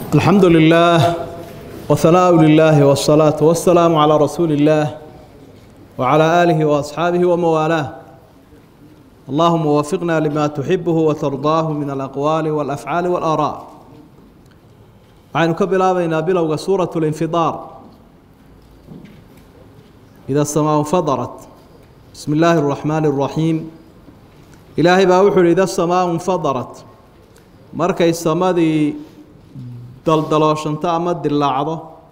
الحمد لله وثناء لله والصلاة والسلام على رسول الله وعلى آله وأصحابه وموالاه اللهم وفقنا لما تحبه وترضاه من الأقوال والأفعال والآراء waxaynu ka bilaabaynaa bilowga suuraة الانfidaar إida الsmاء انfadarat bismi اllaahi الرaحmaaن الرaحيim ilaahay baa wuxuu uhi ida الsmاء انfadarat markay samadii daldalooshanto ama dilaacdo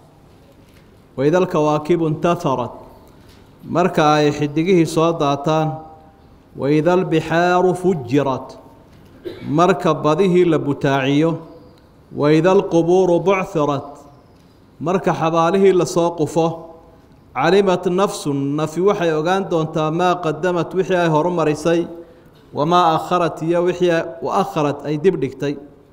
waida alkawaakibu intaharat marka ay xidigihii soo daataan waida albixaaru fujirat marka badihii la butaaciyo waida alqubuuru buchirat marka xabaalihii lasoo qufo calimat nafsun nafi waxay ogaan doontaa maa qadamat wixii ay horumarisay wamaa akharat iyo wixii akharat ay dib dhigtay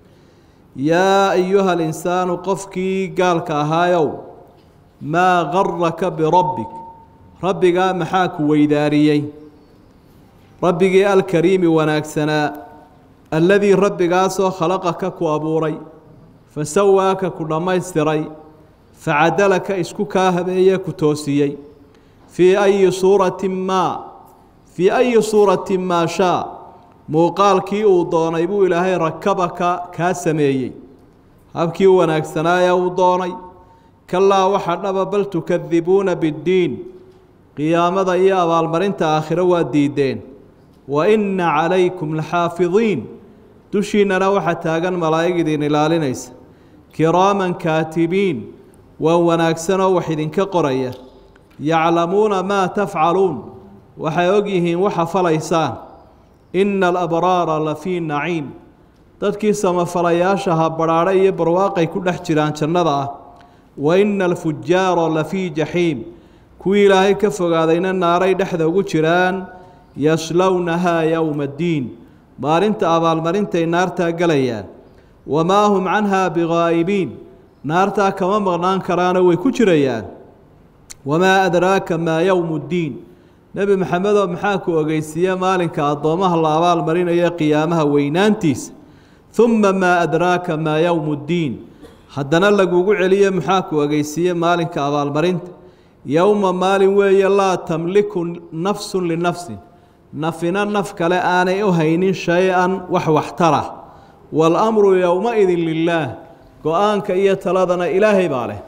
yaa ayuha alinsaanu qofkii gaalka ahaayow maa garaka birabbik rabbigaa maxaa ku weydaariyey rabbigii alkariimi wanaagsanaa alladii rabbigaasoo khalaqaka ku abuuray fasawaaka ku dhammaystiray facadalaka isku kaa habeeye ku toosiyey fii ayi suuratin maa fii ayi suuratin maa shaa muuqaalkii uu doonay buu ilaahay rakabaka kaa sameeyey habkii u wanaagsanaayaa uu doonay kalaa waxa dhaba bal tukadibuuna biddiin qiyaamada iyo abaalmarinta aakhiro waa diideen wa inna calaykum laxaafidiin dushiinnana waxaa taagan malaa'ig idin ilaalinaysa kiraaman kaatibiin waa wanaagsanoo wax idinka qoraya yaclamuuna maa tafcaluun waxay og yihiin waxa falaysaan inna alabraara la fii naciim dadkii samafalayaashaha badhaadhe iyo barwaaqay ku dhex jiraan jannada ah wa inna alfujaara la fii jaxiim kuwii ilaahay ka fogaadayna naaray dhexda ugu jiraan yaslownahaa yowma addiin maalinta abaalmarintay naartaa gelayaan wamaa hum canhaa bigaa'ibiin naartaa kama maqnaan karaano way ku jirayaan wamaa adraaka maa yowmu ddiin nebi maxamedoo maxaa ku ogeysiiye maalinka addoommaha la abaal marinayo qiyaamaha weynaantiisa uma maa adraaka maa yowmu ddiin haddana lagugu celiye maxaa ku ogeysiiye maalinka abaalmarinta yowma maalin weeye laa tamliku nafsun linafsin nafina naf kale aanay u haynin shay-an wax waxtara waalamru yowma-idin lilaah go-aanka iyo taladana ilaahay baa leh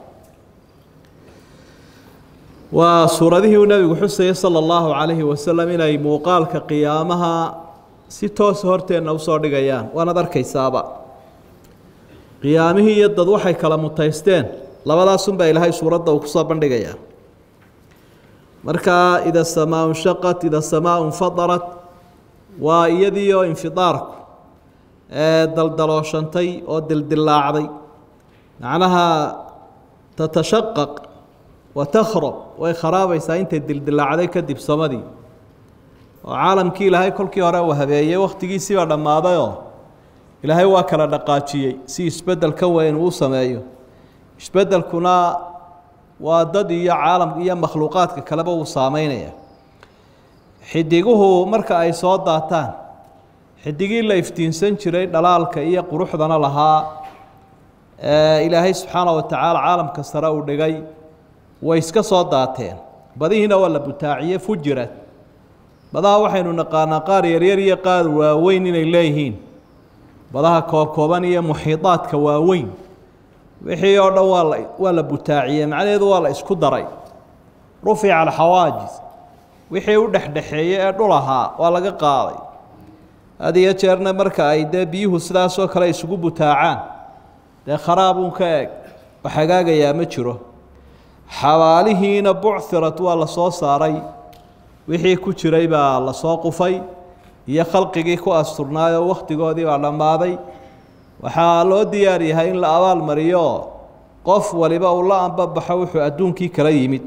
waa suuradihii uu nebigu xusayay sala allahu calayhi wasalam inay muuqaalka qiyaamaha si toosa horteenna usoo dhigayaan waanaad arkaysaaba qiyaamihii iyo dad waxay kala mutaysteen labadaasunbaa ilaahay suuradda uu kusoo bandhigayaa markaa ida samaa nshaqat ida samaa infadarat waa iyadiioo infidaarku ee daldalooshantay oo dildilaacday macnaha tatashaqaq wa takhrab way kharaabaysaa intay dildilaacday kadib samadii oo caalamkii ilaahay kolkii hore uu habeeyey wakhtigiisiibaa dhammaadayoo ilaahay waa kala dhaqaajiyey si isbeddel ka weyn uu sameeyo isbeddelkuna waa dad iyo caalam iyo makhluuqaadka kaleba uu saameynaya xidiguhu marka ay soo daataan xidigii la iftiinsan jiray dhalaalka iyo quruxdana lahaa ee ilaahay subxaana wa tacaala caalamka sare uu dhigay way iska soo daateen badihiina waa la butaaciye fujirad badaha waxaynu naqaanaa qaar yaryar iyo qaar waaweyn inay leeyihiin badaha koobkooban iyo muxiidaadka waaweyn wixii oo dhan waa la waa la butaaciyey macnaheedu waa la isku daray rufica alxawaajis wixii u dhexdhexeeyey ee dhul ahaa waa laga qaaday had iyo jeerna marka ay dee biyuhu sidaasoo kale isugu butaacaan dee kharaabuun ka eg wax hagaagayaa ma jiro xabaalihiina buchirad waa la soo saaray wixii ku jiray baa la soo qufay iyo khalqigii ku asturnaayoo wakhtigoodii baa dhammaaday waxaa loo diyaar yahay in la abaal mariyo qof waliba uu la anbabaxo wuxuu adduunkii kala yimid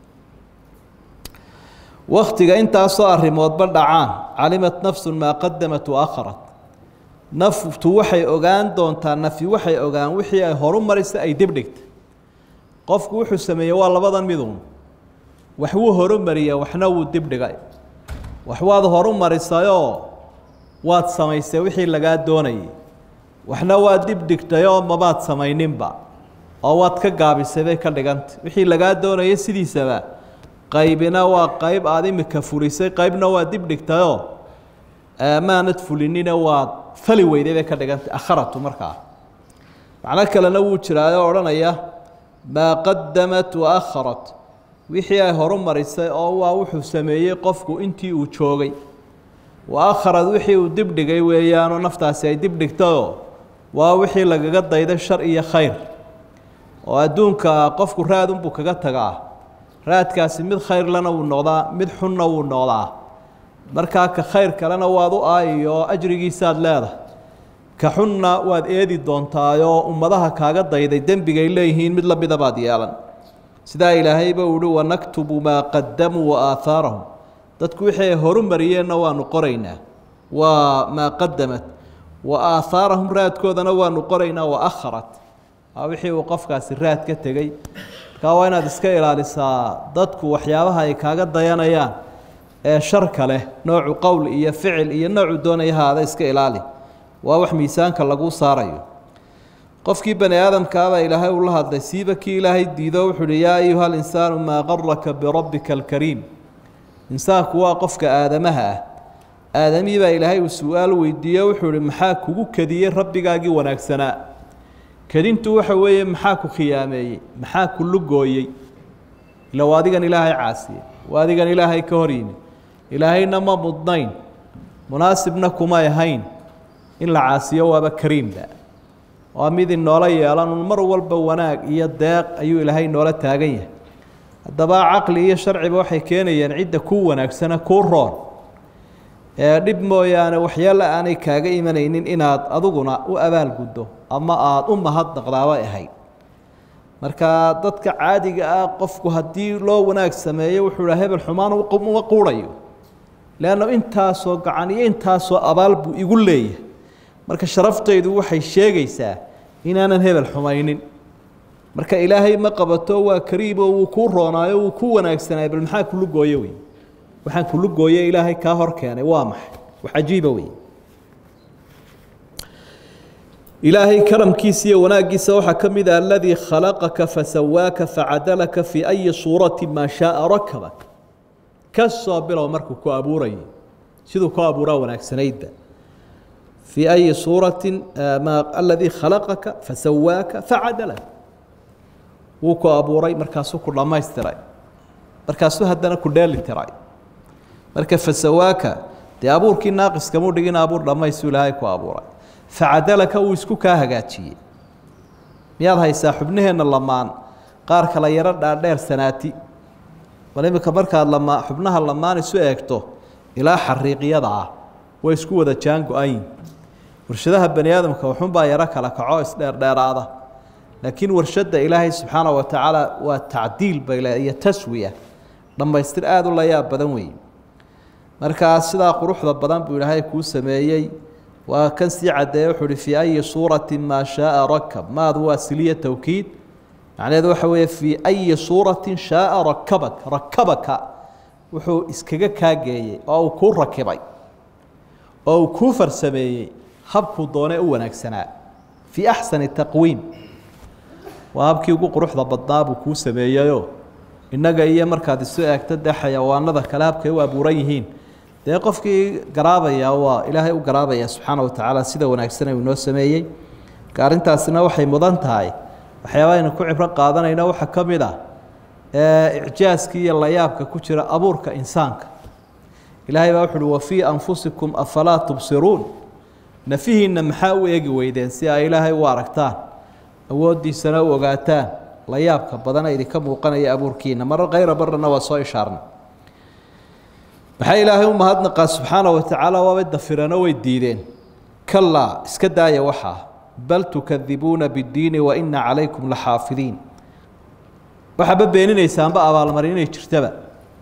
wakhtiga intaasoo arrimoodba dhacaan calimat nafsun maa qadamat wa akharat naftu waxay ogaan doontaa nafi waxay ogaan wixii ay horu marisa ay dib dhigtay qofku wuxuu sameeyey waa labadan midun wax wuu horumariya waxna wuu dib dhigay wax waad horu marisayoo waad samaysay wixii lagaa doonayay waxna waa dib dhigtay oo mabaad samayninba oo waad ka gaabisay bay ka dhigantay wixii lagaa doonaya sidiisaba qaybina waa qayb aada imika fulisay qaybna waa dib dhigtayoo maanad fulinina waad fali weyday bay ka dhigantay akharatu markaa macno kalena wuu jiraayoo odhanaya maa qadamat wa akharat wixii ay horu marisay oo waa wuxuu sameeyey qofku intii uu joogay wa akharad wixii uu dib dhigay weeyaanoo naftaasi ay dib dhigtayoo waa wixii lagaga dayday shar iyo khayr oo adduunka qofku raadunbuu kaga tagaa raadkaasi mid khayrlana wuu noqdaa mid xunna wuu noqdaa markaa ka khayr kalena waad u aayiyo ajrigiisaad leedahay ka xunna waad eedi doontaayoo ummadaha kaaga dayday dembigay leeyihiin mid lamida baad yeelan sidaa ilaahayba uu uhi wanaktubu maa qadamuu wa aahaarahum dadku wixii ay horu mariyeenna waanu qoraynaa waa maa qadamat wa aahaarahum raadkoodana waanu qoraynaa wa akharat waa wixii uu qofkaasi raad ka tegey markaa waa inaad iska ilaalisaa dadku waxyaabaha ay kaaga dayanayaan ee sharka leh noocu qowl iyo ficil iyo noocu doonaya haada iska ilaali waa wax miisaanka lagu saarayo qofkii bani aadamkaabaa ilaahay ula hadlay siiba kii ilaahay diido wuxuu uhi yaa ayuha alinsaanu maa qaraka birabbika alkariim insaanku waa qofka aadamaha ah aadamihii baa ilaahay uu su-aal weydiiye wuxuu ihi maxaa kugu kadiyey rabbigaagii wanaagsanaa kadintu waxa weeye maxaa ku khiyaameeyey maxaa ku lugooyey ila waa adigan ilaahay caasiye waa adigan ilaahay ka hor yimi ilaahayna ma mudnayn munaasibna kumay ahayn in la caasiyo waaba kariimba waa mid inoola yeelan mar walba wanaag iyo deeq ayuu ilaahay noola taagan yahay haddaba caqli iyo sharciba waxay keenayaan cidda kuu wanaagsana kuu roon ee dhib mooyaane waxyaala aanay kaaga imanaynin inaad adiguna u abaalguddo ama aada u mahadnaqdaabay ahayd marka dadka caadiga ah qofku haddii loo wanaag sameeyo wuxuu ha hebel xumaan uma quurayo leanna intaasoo gacan iyo intaasoo abaal buu igu leeyahay marka sharaftaydu waxay sheegaysaa inaanan hebel xumaynin marka ilaahay ma qabato waa kariimoo wuu kuu roonaayo wuu ku wanaagsanaayo bal maxaa kulu gooye wey waxaan kulu gooye ilaahay kaa hor keenay waa maxay wax cajiiba wey ilaahay karamkiisa iyo wanaaggiisa waxaa ka mid ah aladii khalaqaka fasawaaka facadalaka fii ayi suurati maa shaaa rakabak ka soo bilow markuu ku abuurayay siduu ku abuuraa wanaagsanaydba fii ayi suurati ma aladii khalaqaka fasawaaka facadalak wuu ku abuuray markaasuu ku dhammaystiray markaasuu haddana ku dheeli tiray marka fasawaaka dee abuurkii naaqiskamuu dhigin abuur dhammaystuu ilaahay ku abuuray facadalaka uu isku kaa hagaajiyey miyaad haysaa xubnaheenna lamaan qaar kala yaro dhaadheer sanaati bal iminka markaad lama xubnaha lamaan isu eegto ilaa xariiqyada ah way isku wada jaan go-ayin warshadaha bani aadamka waxunbaa yaro kala kaco isdheerdheeraada laakiin warshadda ilaahay subxaana wa tacaala waa tacdiil bay le iyo taswiya dhammaystir aada u layaab badan weeye markaa sidaa quruxda badan buu ilaahay kuu sameeyey waa kan sii caddeeye wuxuu uhi fii ayi suurati maa shaaa rakab maadu waa siliya towkiid macnaheedu waxa weeye fii ayi suuratin shaaa rakabak rakabaka wuxuu iskaga kaageeyey oo uu kuu rakibay oo uu kuu farsameeyey habkuu doonee u wanaagsanaa fii axsani taqwiim waa habkii ugu quruxda badnaa buu kuu sameeyeyoo innaga iyo markaad isu eegto dee xayawaanada kale habkay u abuuran yihiin dee qofkii garaabaya waa ilaahay u garaabaya subxaana wa tacaala sida wanaagsana uu inoo sameeyey marka arrintaasina waxay mudan tahay waxyaaba aynu ku cibro qaadanayno waxaa ka mid ah icjaaska iyo layaabka ku jira abuurka insaanka ilaahay baa wuxu uhi wafii anfusikum afalaa tubsiruun nafihiinna maxaa u eegi weydeen si ay ilaahay u aragtaan awooddiisana u ogaataan layaabka badana idinka muuqanaya abuurkiina marar kayra barana waa soo ishaarnay maxaa ilaahay u mahadnaqaa subxaana wa tacaala waabay dafirano way diideen kalaa iska daaya waxaa bal tukadibuuna biddiini wa ina calaykum laxaafidiin waxaaba beeninaysaanba abaalmarin inay jirtaba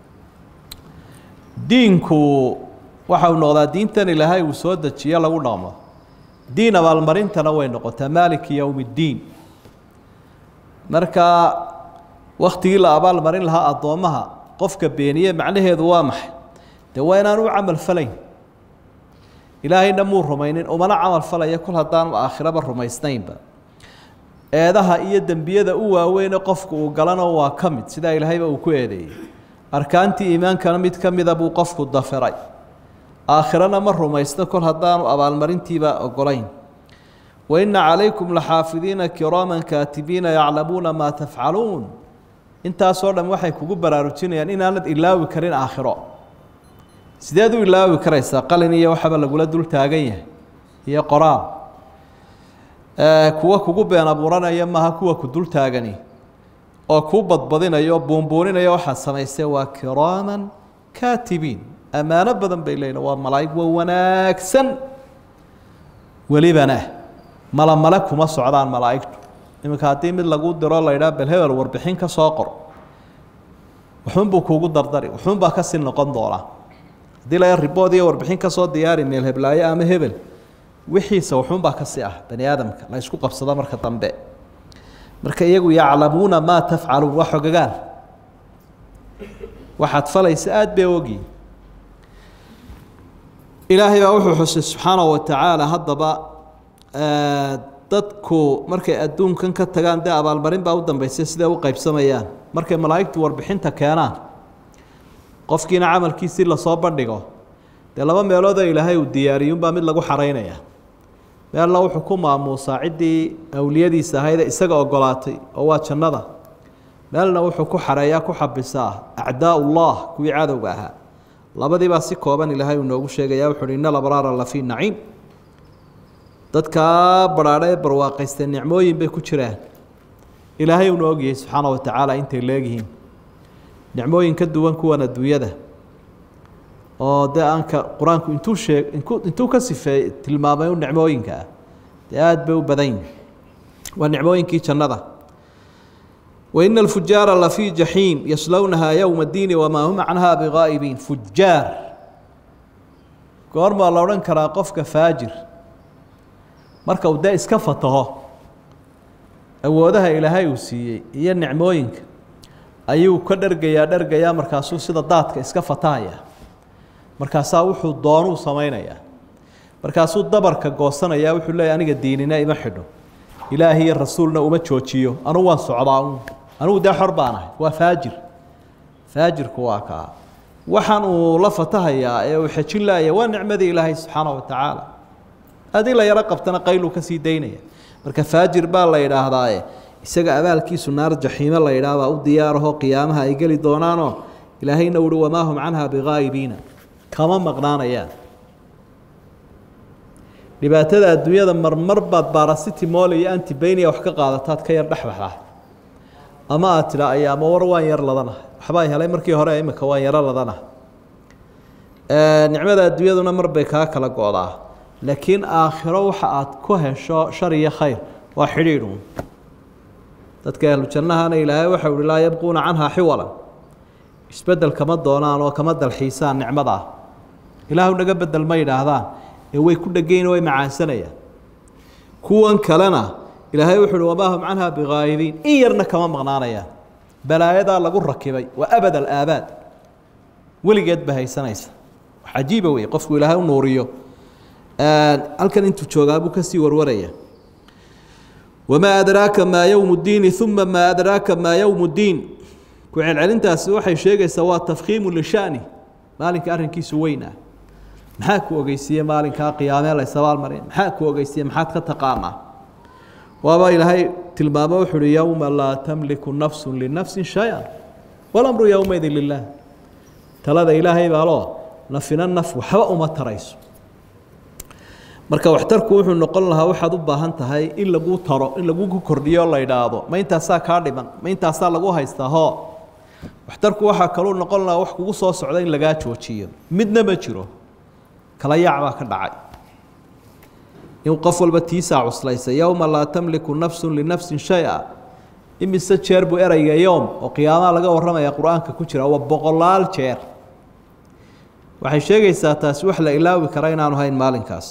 diinku waxau noqdaa diintan ilaahay uu soo dejiyo lagu dhaqmo diin abaalmarintana way noqotaa maaliki yowm اddiin marka waktigii la abaalmarin lahaa addoommaha qofka beeniye macnaheedu waa maxay dee waa inaan u camal falayn ilaahayna muu rumaynin umana camal falaya kol haddaanu aakhiraba rumaysnaynba eedaha iyo dembiyada u waaweyne qofku uu galana waa ka mid sidaa ilaahayba uu ku eedeeyey arkaantii iimaankana mid ka mida buu qofku dafiray aakhirana ma rumaysno kol haddaanu abaalmarintiiba ogolayn waina calaykum laxaafidiina kiraaman kaatibiina yaclamuuna maa tafcaluun intaasoo dhan waxay kugu baraarujinayaan inaanad ilaawi karin aakhiro sideed u ilaawi karaysaa qalin iyo waxaba lagula dul taagan yahay iyo qoraal kuwa kugu been abuuranaya maaha kuwa ku dul taagani oo kuu badbadinayo oo buunbuuninaya waxaad samaysee waa kiraaman kaatibiin ammaano badan bay leeyihin waa malaa'ig waa wanaagsan welibana mala male kuma socdaan malaa'igtu iminka haddii mid lagu diro la yidhaha bel hebel warbixin ka soo qor wuxuunbuu kuugu dardari wuxuunbaa kasii noqon doonaa haddii la ribood iyo warbixin ka soo diyaari meel heblaayo ama hebel wixiisa wuxuunbaa kasii ah bani aadamka la isku qabsado marka dambe marka iyagu yaclamuuna maa tafcaluun waa xogagaan waxaad falaysa aada bay ogiin ilaahay baa wuxuu xusay subxaanahu watacaala haddaba dadku markay adduunkan ka tagaan dee abaalmarin baa u dambeysay siday u qaybsamayaan markay malaa'igtu warbixinta keenaan qofkiina camalkiisii lasoo bandhigo dee laba meeloodoo ilaahay uu diyaariyuunbaa mid lagu xaraynaya meelna wuxuu ku maamuusaa ciddii awliyadiisa ahaydee isaga ogolaatay oo waa jannada meelna wuxuu ku xareeyaa ku xabisaa acdaa ullah kuwii cadowga ahaa labadiibaa si kooban ilaahay uu noogu sheegaya wuxu uhi ina alabraara la fii naciim dadkaa badhaadha ee barwaaqaystee nicmooyin bay ku jiraan ilaahay uuna ogyahay subxaana wa tacaala intay leegyihiin nicmooyin ka duwan kuwan adduunyada oo dee aanka qur-aanku intuu sheeg intuu ka sifeey tilmaamay u nicmooyinka ah dee aada bay u badan yihin waa nicmooyinkii jannada waina alfujaara lafii jaxiim yaslownahaa yowma اddiini wamaa hum canha bigaa'ibiin fujaar goormaa la odhan karaa qofka faajir marka uu dee iska fataho awoodaha ilaahay uu siiyey iyo nicmooyinka ayuu ka dhergayaa dhergayaa markaasuu sida daadka iska fatahaya markaasaa wuxuu doonuu samaynayaa markaasuu dabarka goosanayaa wuxuu leeyahy aniga diinina ima xidho ilaahi iyo rasuulna uma joojiyo anugu waan socdaa un anugu dee xor baan ahay waa faajir faajirku waa kaa waxaan uu la fatahayaa ee uu xejin laaya waa nicmadii ilaahay subxaana wa tacaala haddii la yaro qabtana qayluu kasii daynaya marka faajir baa la yidhaahdaaye isaga abaalkiisu naar jaxiime la yidhaah baa u diyaaraho qiyaamaha ay geli doonaanoo ilaahayna uhi wamaa hum canha bigaa'ibiina kama maqnaanayaan dhibaatada adduunyada marmar baad barasitimol iyo antibania wax ka qaadataad ka yar dhexbaxdaa ama aad tidhaa ay ama war waan yar ladanahay waxbaa helay markii hore imika waan yaro ladanahay nicmada adduunyaduna mar bay kaa kala go-daa laakiin aakhiro waxa aad ku hesho shar iyo khayr waa xidhiidhun dadka ahlu jannahana ilaahay waxau uhi laa yabquuna canhaa xiwalan isbedel kama doonaan oo kama dalxiisaan nicmadaa ilaahu naga bedel ma yidhaahdaan ee way ku dhegayn way macaansanayaan kuwan kalena ilaahay wuxu uhi wamaa hum canha bigaa'ibiin in yarna kama maqnaanayaan balaayadaa lagu rakibay waa abad alaabaad weligeed ba haysanaysa wax cajiiba wey qofku ilaahay u nuuriyo halkan intuu joogaa buu kasii warwaraya wamaa adraaka maa yowmu ddiini uma maa adraaka maa yowmu ddiin ku celcelintaasi waxay sheegaysaa waa tafkhiimu lishani maalinka arrinkiisu weyn ah maxaa ku ogeysiiye maalinkaa qiyaamee la ysabaalmarin maxaa ku ogeysiiye maxaad ka taqaanaa waaba ilaahay tilmaamo wuxu uhi yowma laa tamliku nafsu linafsin shay-a walamru yowmaydin lilah talada ilaahay baaloo nafina naf waxba uma tarayso marka waxtarku wuxuu noqon lahaa waxaad u baahan tahay in lagu taro in lagu kordhiyo la idhaahdo ma intaasaa kaa dhiman ma intaasaa lagu haystaa hoo waxtarku waxaa kaluu noqon lahaa wax kugu soo socda in lagaa joojiyo midna ma jiro kala yaac baa ka dhacay in qof walba tiisaa cuslaysa yowma laa tamliku nafsu linafsin shay-a imise jeer buu ereyga yowm oo qiyaamaha laga warramaya qur-aanka ku jira waa boqolaal jeer waxay sheegaysaa taasi wax la ilaawi kara inaanu hayn maalinkaas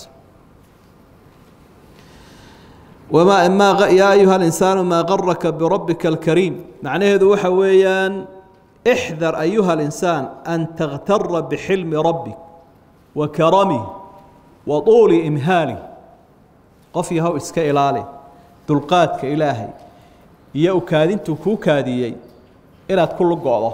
wma ma yaa ayuha اlinsaanu maa qaraka birabbika اlkariim macnaheedu waxa weeyaan ixdar ayuha اlinsaan an takhtara bixilmi rabbik wa karamih wa tuuli imhaali qof yahow iska ilaali dulqaadka ilaahay iyo ukaadintuu kuu kaadiyey inaad ku lugo'do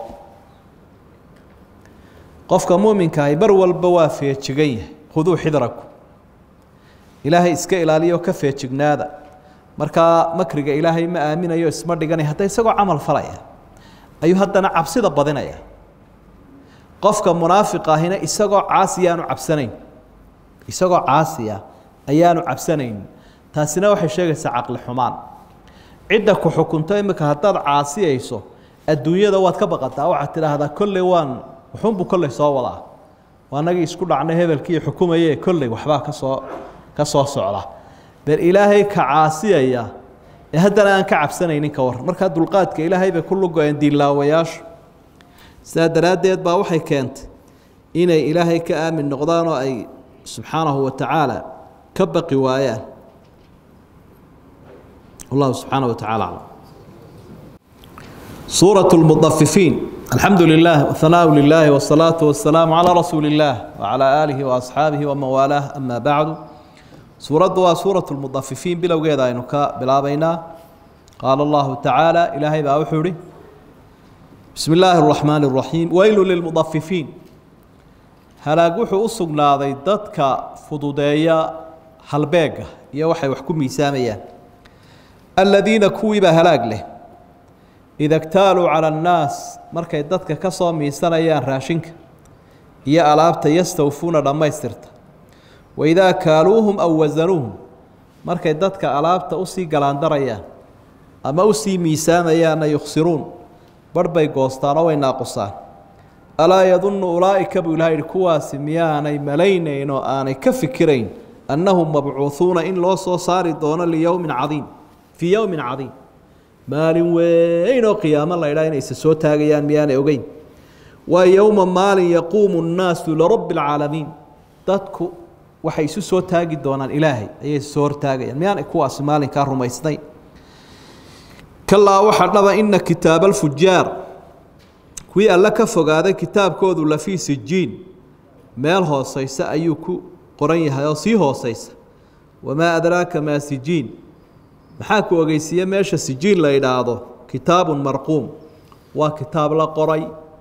qofka muuminkaahi mar walba waa feejigan yahay khuduu xidraku ilaahay iska ilaaliyo ka feejignaada markaa makriga ilaahay ma aaminayo isma dhiganaya hadda isagoo camal falaya ayuu haddana cabsida badinaya qofka munaafiq ahina isagoo caasiya aanu cabsanayn isagoo caasiya ayaanu cabsanayn taasina waxay sheegaysaa caqli xumaan cidda ku xukunto imika haddaad caasiyayso adduunyada waad ka baqataa waxaad tidhaahdaa kolley waan wuxuunbuu kolley soo wadaa waanagii isku dhacnay hebelkii xukumaye kolley waxbaa kasoo ka soo socda bal ilaahay ka caasiyaya ee haddana aan ka cabsanaynin ka war markaa dulqaadka ilaahay bay ku lugo-een diinlaawayaashu sidaa daraaddeed baa waxay keentay inay ilaahay ka aamin noqdaan oo ay subxaanahu wa tacaala ka baqi waayaan wallahu subxaanaه wa tacala aclam suuraة اlmuطafifiin alxamdu lilah whanaaءu lilahi wالsalaaةu wasalaamu calى rasuuli اllah wcalى aalihi waasxaabihi waman waalaah ama bacdu suuraddu waa suuraة اlmuطafifiin bilowgeeda aynu ka bilaabaynaa qaala allahu tacaala ilaahay baa wuxuu ihi bismi illaahi الرaxmaan الraxiim weylu lilmuطafifiin halaag wuxuu u sugnaaday dadka fududeeya halbeega iyo waxay wax ku miisaamayaan aladiina kuwiibaa halaag leh ida ktaaluu cala annaas markay dadka ka soo miisanayaan raashinka iyo alaabta yastawfuuna dhammaystirta waidaa kaaluuhum aw wasanuuhum markay dadka alaabta usii galaandarayaan ama usii miisaamayaanna yukhsiruun barh bay goostaan oo way naaqusaan alaa yadunnu ulaa'ika buu ilaha yihi kuwaasi miyaanay malaynayn oo aanay ka fikirayn annahum mabcuuhuuna in loo soo saari doono liyowmin cadiim fii yowmin cadiim maalin weyn oo qiyaamo la ydhaha inayse soo taagayaan miyaanay ogeyn waa yowma maalin yaquumu nnaasu lirabbi alcaalamiin dadku waxay isu soo taagi doonaan ilaahay ayay soo hortaagayaan miyaanay kuwaasi maalinkaa rumaysnayn kalaa waxaa dhaba ina kitaaba alfujaar kuwii alle ka fogaaday kitaabkoodu lafii sijiin meel hooseysa ayuu ku qoran yahay oo sii hooseysa wamaa adraaka maa sijiin maxaa ku ogeysiiye meesha sijiin la yidhaahdo kitaabun marquum waa kitaab la qoray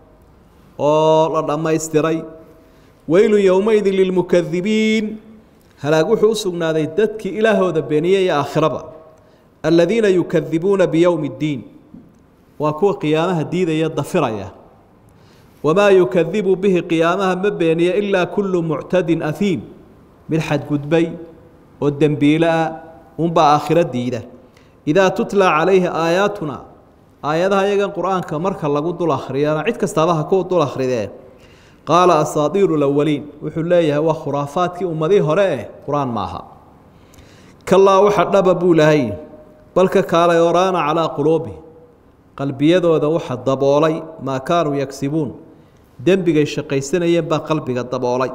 oo la dhammaystiray weylun yowmaydin lilmukadibiin halaag wuxuu u sugnaaday dadkii ilaahooda beeniyey iyo aakhiraba aladiina yukadibuuna biyowmi اddiin waa kuwa qiyaamaha diidaya dafiraya wamaa yukadibu bihi qiyaamaha ma beeniya ilaa kullu muctadin ahiim mid xadgudbay oo dembiile ah unbaa aakhiro diida idaa tutla calayhi aayaatuna aayadaha iyagan qur-aanka marka lagu dul akhriyana cid kastaaba ha ku dul akhridee qaala asaadiiru lawaliin wuxuu leeyahay waa khuraafaadkii ummadihii hore eh qur-aan maaha kalaa waxa dhaba buu lahay balka kaalay oraana calaa quluubihi qalbiyadooda waxa daboolay maa kaanuu yagsibuun dembigay shaqaysanayeen baa qalbiga daboolay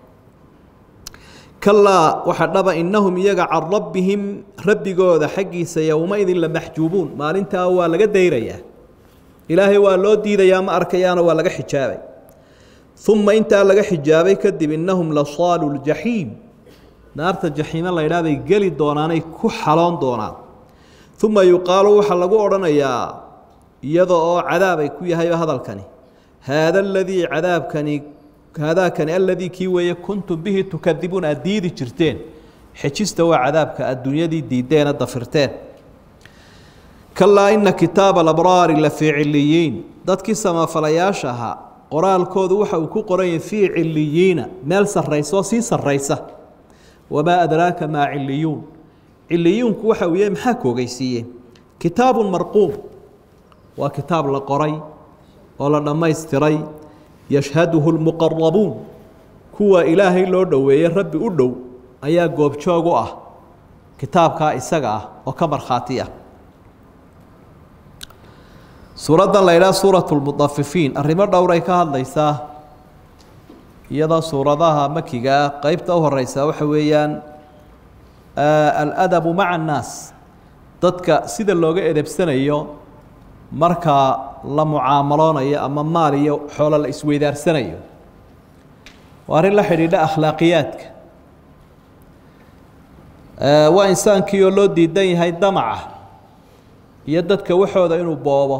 kalaa waxa dhaba innahum iyaga can rabbihim rabbigooda xaggiisa yowmaidin la maxjuubuun maalintaa waa laga dayrayaa ilaahay waa loo diidayaa ma arkayaano waa laga xijaabay uma intaa laga xijaabay kadib innahum la saalu ljaxiim naarta jaxiime la ydhaah bay geli doonaanay ku xaloon doonaan uma yuqaalu waxaa lagu odhanayaa iyada oo cadaabay ku yahayba hadalkani haada aladii cadaabkani haadaakani aladii kii weeye kuntum bihi tukadibuun aad diidi jirteen xejista waa cadaabka adduunyadii diideena dafirteen kalaa ina kitaaba alabraari la fii ciliyiin dadkii samafalayaasha ahaa qoraalkoodu waxa uu ku qoran yahay fii ciliyiina meel sarraysa oo sii sarraysa wamaa adraaka maa ciliyuun ciliyuunku waxa uu yahay maxaa ku ogeysiiyeen kitaabun marquum waa kitaab la qoray oo la dhammaystiray yashhaduhu lmuqarabuun kuwa ilaahay loo dhoweeyey rabbi u dhow ayaa goobjoog u ah kitaabkaa isaga ah oo ka markhaati ah suuraddan la ydhaha suurat lmudafifiin arrimo dhowray ka hadlaysaa iyadoo suuradaha makigaa qeybta u horeysa waxa weeyaan aladabu maca annaas dadka sida looga edebsanayo marka la mucaamaloonayo ama maal iyo xoolo la isweydaarsanayo waa arrin la xidhiidha akhlaaqiyaadka waa insaankii oo loo diidan yahay damaca iyo dadka waxooda inuu boobo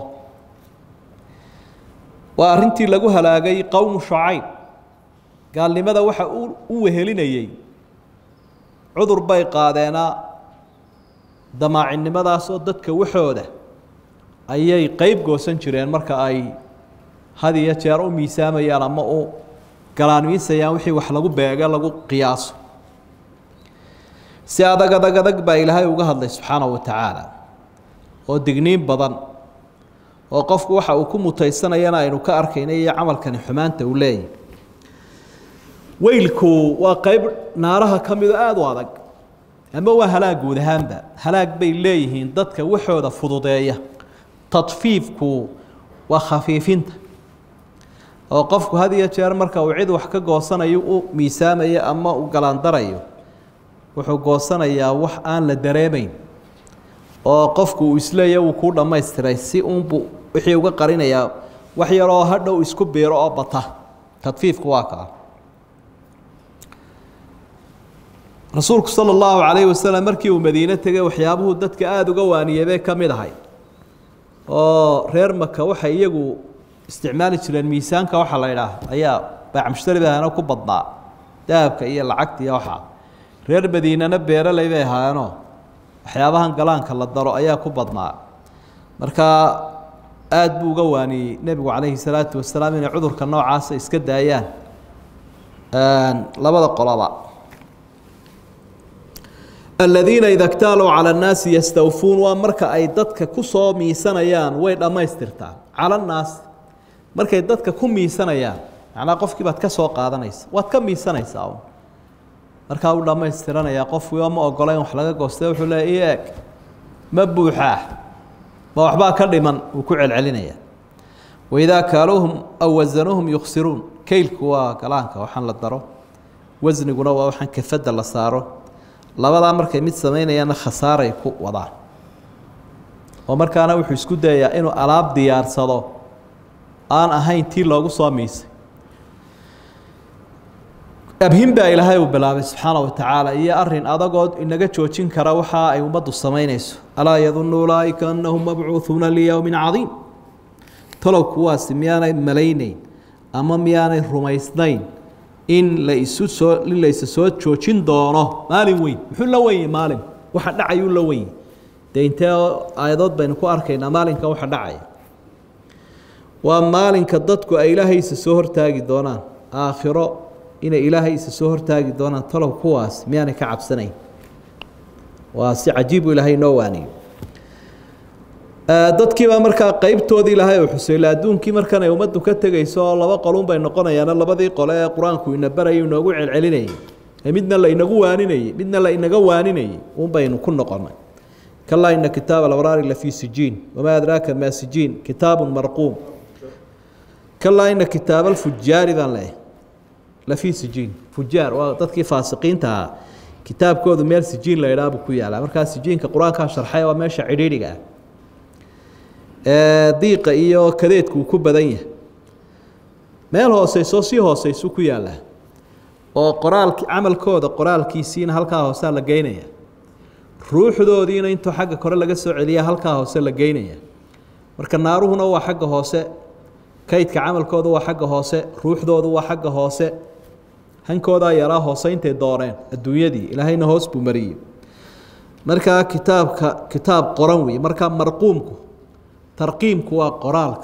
waa arrintii lagu halaagay qowmu shacayb gaalnimada waxa u wehelinayey cudur bay qaadeenaa damaacinnimadaasoo dadka waxooda ayay qeyb goosan jireen marka ay had iyo jeer u miisaamayaan ama u galaanmiisayaan wixii wax lagu beege lagu qiyaaso si adag adag adag baa ilaahay uga hadlay subxaanahu wa tacaala oo digniin badan oo qofku waxa uu ku mutaysanayana aynu ka arkayna iyo camalkani xumaanta uu leeyahy weylku waa qeyb naaraha ka mido aada u adag ama waa halaag guud ahaanba halaag bay leeyihiin dadka waxooda fududeeya tadfiifku waa khafiifinta oo qofku had iyo jeer marka uu cid wax ka goosanayo u miisaamayo ama u galaandarayo wuxuu goosanayaa wax aan la dareemayn oo qofku uu isleeya wuu kuu dhammaystiray si uunbuu wixii uga qarinayaa wax yaroo hadhow isku biiro oo bata tadfiifku waa kaa rasuulku sala allahu calayhi wasalam markii uu madiine tegay waxyaabuhu dadka aada uga waaniyey bay ka mid ahay oo reer maka waxay iyagu isticmaali jireen miisaanka waxaa la idhaah ayaa baacmushtaribaana ku badnaa dahabka iyo lacagta iyo waxaa reer madiinana beeraley bay ahaayeenoo waxyaabahan galaanka la daro ayaa ku badnaa marka aada buu uga waaniyey nebigu calayhi salaatu wasalaam inay cudurka noocaasa iska daayaan labada qoloba aladiina ida ktaaluu cala annaasi yastawfuun waa marka ay dadka ku soo miisanayaan way dhammaystirtaan cala annaas markay dadka ku miisanayaan macnaa qofkii baad ka soo qaadanaysa waad ka miisanaysaa un markaa uu dhammaystiranayaa qofkii oo ma ogola in wax laga goosta wuxuu leeya i eeg ma buuxaa ma waxbaa ka dhiman wuu ku celcelinaya waidaa kaaluuhum aw wasanuuhum yuksiruun keylku waa galaanka waxaan la daro wasniguna waa waxaan kafadda la saaro labadaa markay mid samaynayaanna khasaaray ku wadaan oo markaana wuxuu isku dayayaa inuu alaab diyaarsado aan ahayn tii loogu soo miisay abhin baa ilaahay uu bilaabay subxaana wa tacaala iyo arin adagood inaga joojin kara waxa ay ummaddu samaynayso alaa yadunnu ulaaئika anahum mabcuuثuuna liyowmi cadiim talow kuwaasi miyaanay malaynayn ama miyaanay rumaysnayn in la isu soo in la isa soo joojin doono maalin weyn muxuu la wenye maalin waxa dhacayuu la wenye dee intee aayadood baynu ku arkaynaa maalinka waxa dhacaya waa maalinka dadku ay ilaahaysa soo hortaagi doonaan aakhiro inay ilaahaysa soo hortaagi doonaan talow kuwaas miyaanay ka cabsanayn waa si cajiibu ilaahay noo waaniyo dadkiibaa markaa qeybtoodii ilaahay uu xusayla adduunkii markan ay ummaddu ka tegayso oo laba qolun bay noqonayaana labadii qole ee qur-aanku ina barayay inoogu celcelinayay ee midna la inagu waaninayey midna la inaga waaninayey un baynu ku noqonay kalaa ina kitaaba alabraari lafii sijiin wamaa adraaka maa sijiin kitaabun marquum kalaa ina kitaaba alfujaari baan leeyahay lafii sijiin fujaar waa dadkii faasiqiinta ahaa kitaabkoodu meel sijiin la idhaah buu ku yaalaa markaa sijiinka qur-aankaa sharxay waa meesha cidhiidhiga ah ee diiqa iyo kadeedku uu ku badan yahay meel hooseysoo sii hooseysuu ku yaallaa oo qoraalki camalkooda qoraalkiisiina halkaa hoosea la geynaya ruuxdoodiina intuu xagga kore laga soo celiya halkaa hoose la geynaya marka naaruhuna waa xagga hoose kaydka camalkooda waa xagga hoose ruuxdoodu waa xagga hoose hankoodaa yaraa hoose intay dooneen adduunyadii ilaahayna hoos buu mariyey markaa kitaabka kitaab qoran wey markaa marquumku tarqiimku waa qoraalka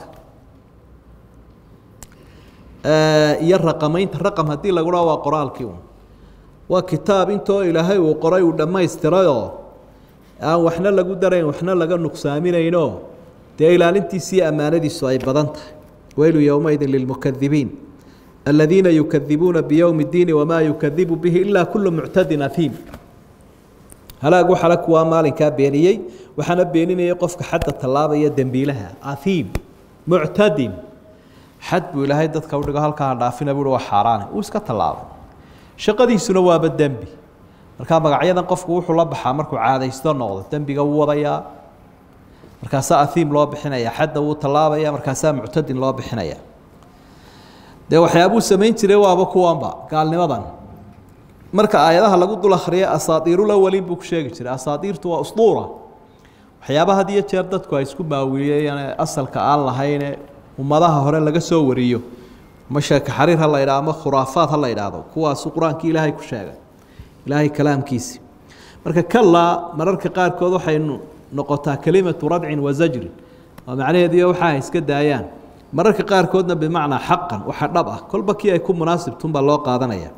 iyo raqamaynta raqam haddii lagu dhaho waa qoraalkii un waa kitaab intoo ilaahay uu qoray uu dhammaystirayoo aan waxna lagu darayn waxna laga nuqsaaminaynoo dee ilaalintiisiiyo ammaanadiisu ay badan tahay weylu yowmaidin lilmukadibiin aladiina yukadibuuna biyowmi اddiini wamaa yukadibu bihi ilaa kulu muctadin ahiim halaag waxala kuwaa maalinkaa beeniyey waxaana beeninayay qofka xadda tallaabaya dembiilaha ahiim muctadin xad buu ilaahay dadka udhigo halkaa dhaafina buui waa xaaraane uu iska tallaabay shaqadiisuna waaba dembi markaa magacyadan qofku wuxuu la baxaa markuu caadaysto noqdo dembiga wuu wadayaa markaasaa ahiim loo bixinaya xadda wuu tallaabaya markaasaa muctadin loo bixinaya dee waxyaabuu samayn jiray waaba kuwanba gaalnimadan marka aayadaha lagu dul akhriya asaatiirulawaliin buu ku sheegi jiray asaatiirtu waa usduura waxyaaba had iyo jeer dadku ay isku maawiliyeen asalka aan lahayne ummadaha hore laga soo wariyo ama sheeka xariir ha la yidhaha ama khuraafaad ha la yidhaahdo kuwaasu qur-aankii ilaahay ku sheegay ilaahay kalaamkiisi marka kalaa mararka qaarkood waxay noqotaa kelimatu radcin wa zajrin oo macnaheediyo waxa ay iska daayaan mararka qaarkoodna bimacnaa xaqan waxa dhab ah kolba kii ay ku munaasibtunbaa loo qaadanaya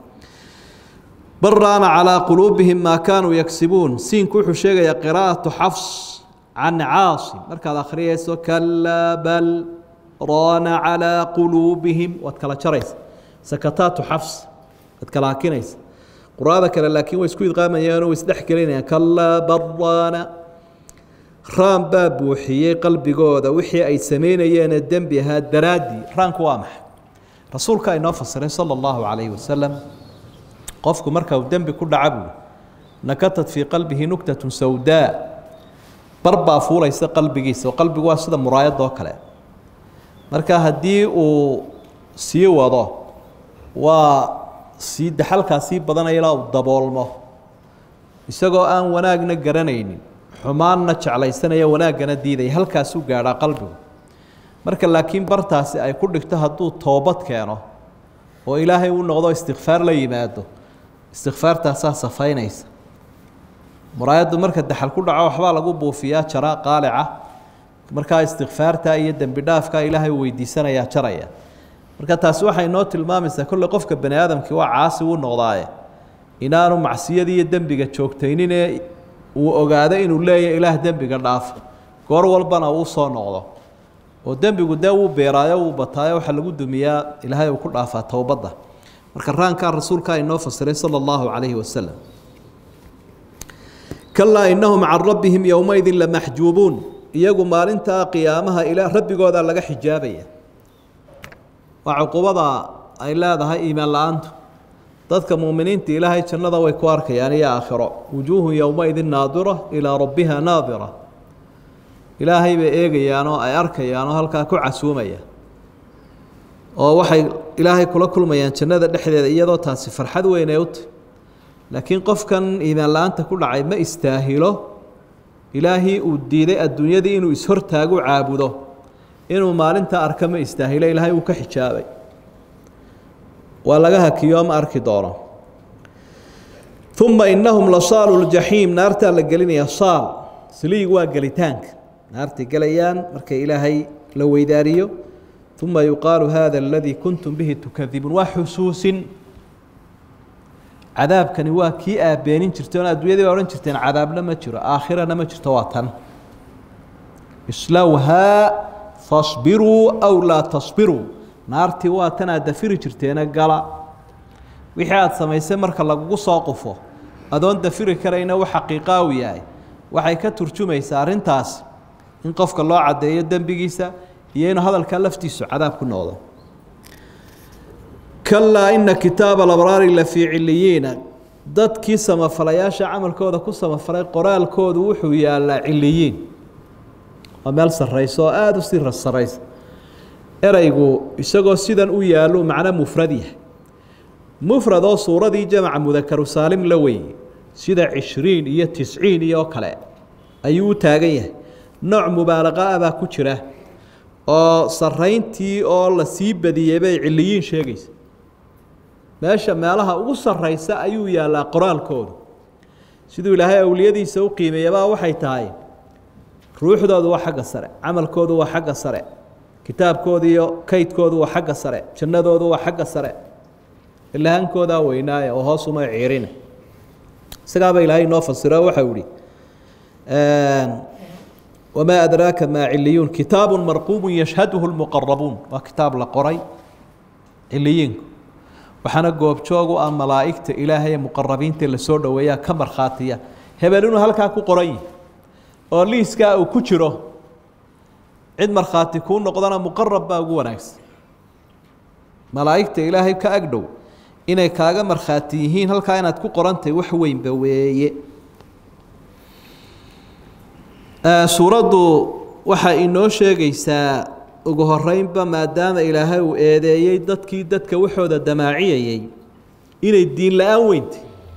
bal raana calaa quluubihim maa kaanuu yagsibuun siinku wuxuu sheegayaa qiraa'atu xafs can caasim markaad akhriyayso kalaa bal raana calaa quluubihim waad kala jaraysa sakataatu xafs waad kala hakinaysa qur-aada kale laakiin way isku idqaamayaan oo way isdhex gelinayaan kalaa bal raana raan baa buuxiyey qalbigooda wixii ay sameynayeenee dembi ahaa daraaddii raanku waa maxay rasuulka inoo fasiray sala allahu calayhi wasalam qofku marka uu dembi ku dhaca buuli nakatat fii qalbihi nugtatun sawdaa bar baa fuulaysa qalbigiisa oo qalbigu waa sida muraayadoo kale marka haddii uu sii wado waa sii daxalkaa sii badanaya ilaa uu daboolmo isagoo aan wanaagna garanaynin xumaanna jeclaysanaya wanaaggana diidaya halkaasuu gaadhaa qalbigu marka laakiin bartaasi ay ku dhigto hadduu toobad keeno oo ilaahay u noqdo istikfaar la yimaado istikfaartaasaa safaynaysa muraayaddu marka daxal ku dhaco waxbaa lagu buufiyaa jara qaalica markaa istikfaarta iyo dembi dhaafka ilaahay uu weydiisanayaa jaraya marka taasi waxay noo tilmaamaysaa kolley qofka bani aadamkii waa caasi u noqdaaye inaanu macsiyadii iyo dembiga joogtaynine uu ogaado inuu leeyahy ilaah dembiga dhaafo goor walbana uu soo noqdo oo dembigu dee wuu beeraayo wuu bataayo waxaa lagu dumiyaa ilaahay uu ku dhaafaa towbadda marka raankaa rasuulkaa inoo fasiray sala allahu calayhi wasalam kalaa innahum can rabbihim yowmaydin lamaxjuubuun iyagu maalintaa qiyaamaha ilaa rabbigoodaa laga xijaabaya waa cuqubada ay leedahay iimaan la-aantu dadka muuminiinta ilaahay jannada way ku arkayaan iyo aakhiro wujuuhun yowmaidin naadira ilaa rabbiha naadira ilaahay bay eegayaan oo ay arkayaan oo halkaa ku casuumaya oo waxay ilaahay kula kulmayaan jannada dhexdeeda iyadoo taasi farxad weyn ay u tahy laakiin qofkan iimaan la-aanta ku dhacay ma istaahilo ilaahii uu diiday adduunyadii inuu ishortaagu caabudo inuu maalinta arka ma istaahilo ilaahay uu ka xijaabay waa laga hakiyo ma arki doono uma inahum lasaalu ljaxiim naartaa la gelinaya saal saliig waa gelitaanka naartay gelayaan markay ilaahay la weydaariyo uma yuqaalu hada aladii kuntum bihi tukadibuun waa xusuusin cadaabkani waa kii aabeenin jirteen oo adduunyadii baa odhan jirteen cadaabna ma jiro aakhirana ma jirto waa tan islowhaa fasbiruu aw laa tasbiruu naartii waa tan aad dafiri jirteena gala wixii aada samaysay marka lagugu soo qufo adoon dafiri karayna u xaqiiqaa u yahay waxay ka turjumaysaa arrintaas in qofka loo caddeeyo dembigiisa iyo inuu hadalkaa laftiisu cadaab ku noqdo kalaa ina kitaaba alabraari la fii ciliyiina dadkii samafalayaasha camalkooda ku samafalay qoraalkoodu wuxuu yaalaa ciliyiin waa meel sarraysa oo aada u sii sarraysa ereygu isagoo sidan u yaallo macno mufrad yahay mufrad oo suuradii jamaca mudakaru saalim la weeye sida cishriin iyo tisciin iyo kale ayuu u taagan yahay nooc mubaalaqa ah baa ku jira oo sarrayntii oo la sii badiyey bay ciliyiin sheegaysa meesha meelaha ugu sarraysa ayuu yaallaa qoraalkoodu siduu ilaahay awliyadiisa u qiimeeyabaa waxay tahay ruuxdoodu waa xagga sare camalkoodu waa xagga sare kitaabkoodu iyo kaydkoodu waa xagga sare jannadoodu waa xagga sare ilahaankoodaa weynaaye oo hoosuma ciirina isagaaba ilaahay inoo fasiro waxau ihi wamaa adraaka maa ciliyuun kitaabu marquubu yashhaduhu lmuqarabuun waa kitaab la qoray ciliyiinku waxaana goobjoog u ah malaa'igta ilaahay ee muqarabiinta lasoo dhoweeyaa ka markhaatiya hebel inuu halkaa ku qoran yihi oo liiskaa uu ku jiro cid markhaati kuu noqdana muqarab baa ugu wanaagsan malaa'igta ilaahay ka agdhow inay kaaga markhaati yihiin halkaa inaad ku qorantahay wax weynba weeye suuraddu waxaa inoo sheegaysaa ugu horeynba maadaama ilaahay uu eedeeyey dadkii dadka waxooda damaaciyayey inay diin la-aan weyntay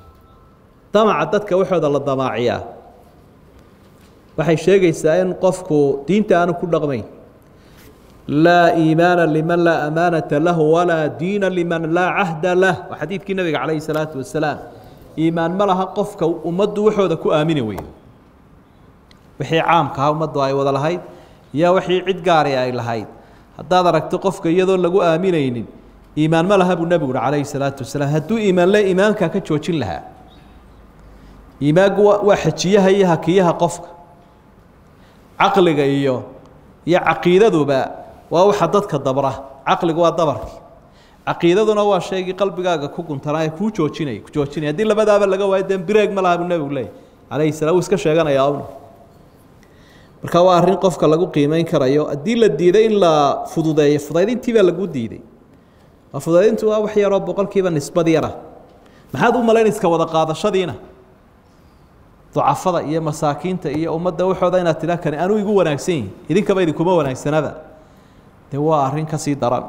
damaca dadka waxooda la damaaciyaa waxay sheegaysaa in qofku diinta aanu ku dhaqmayn laa iimaana liman laa amaanata lahu walaa diina liman laa cahda lah waa xadiidkii nabiga calayhi salaatu wasalaam iimaan ma laha qofka ummaddu waxooda ku aamini weydo wixii caamkaha ummaddu ay wada lahayd iyo wixii cid gaari ay lahayd haddaad aragto qofka iyadoo lagu aaminaynin iimaan ma laha buu nebigu uhi calayhi salaatu wasalaam hadduu iimaan le iimaankaa ka joojin lahaa iimaanku waa xejiyaha iyo hakiyaha qofka caqliga iyo iyo caqiidaduba waa waxa dadka dabra caqligu waa dabarkii caqiidaduna waa shaygii qalbigaaga ku guntanaa ee kuu joojinaya ku joojinaya haddii labadaaba laga waayo dee bireeg ma laha buu nebigu leeyay calayhi salaam wuu iska sheeganayaa awna marka waa arrin qofka lagu qiimeyn karayo haddii la diiday in la fududeeyo fudaydintii baa lagu diiday fudaydintu waa wax yaroo boqolkiiba nisbad yara maxaad u malayn iska wada qaadashadiina ducafada iyo masaakiinta iyo ummadda waxooda inaad tidhaa kani anuu igu wanaagsan yihin idinkaba idinkuma wanaagsanaba dee waa arrin ka sii daran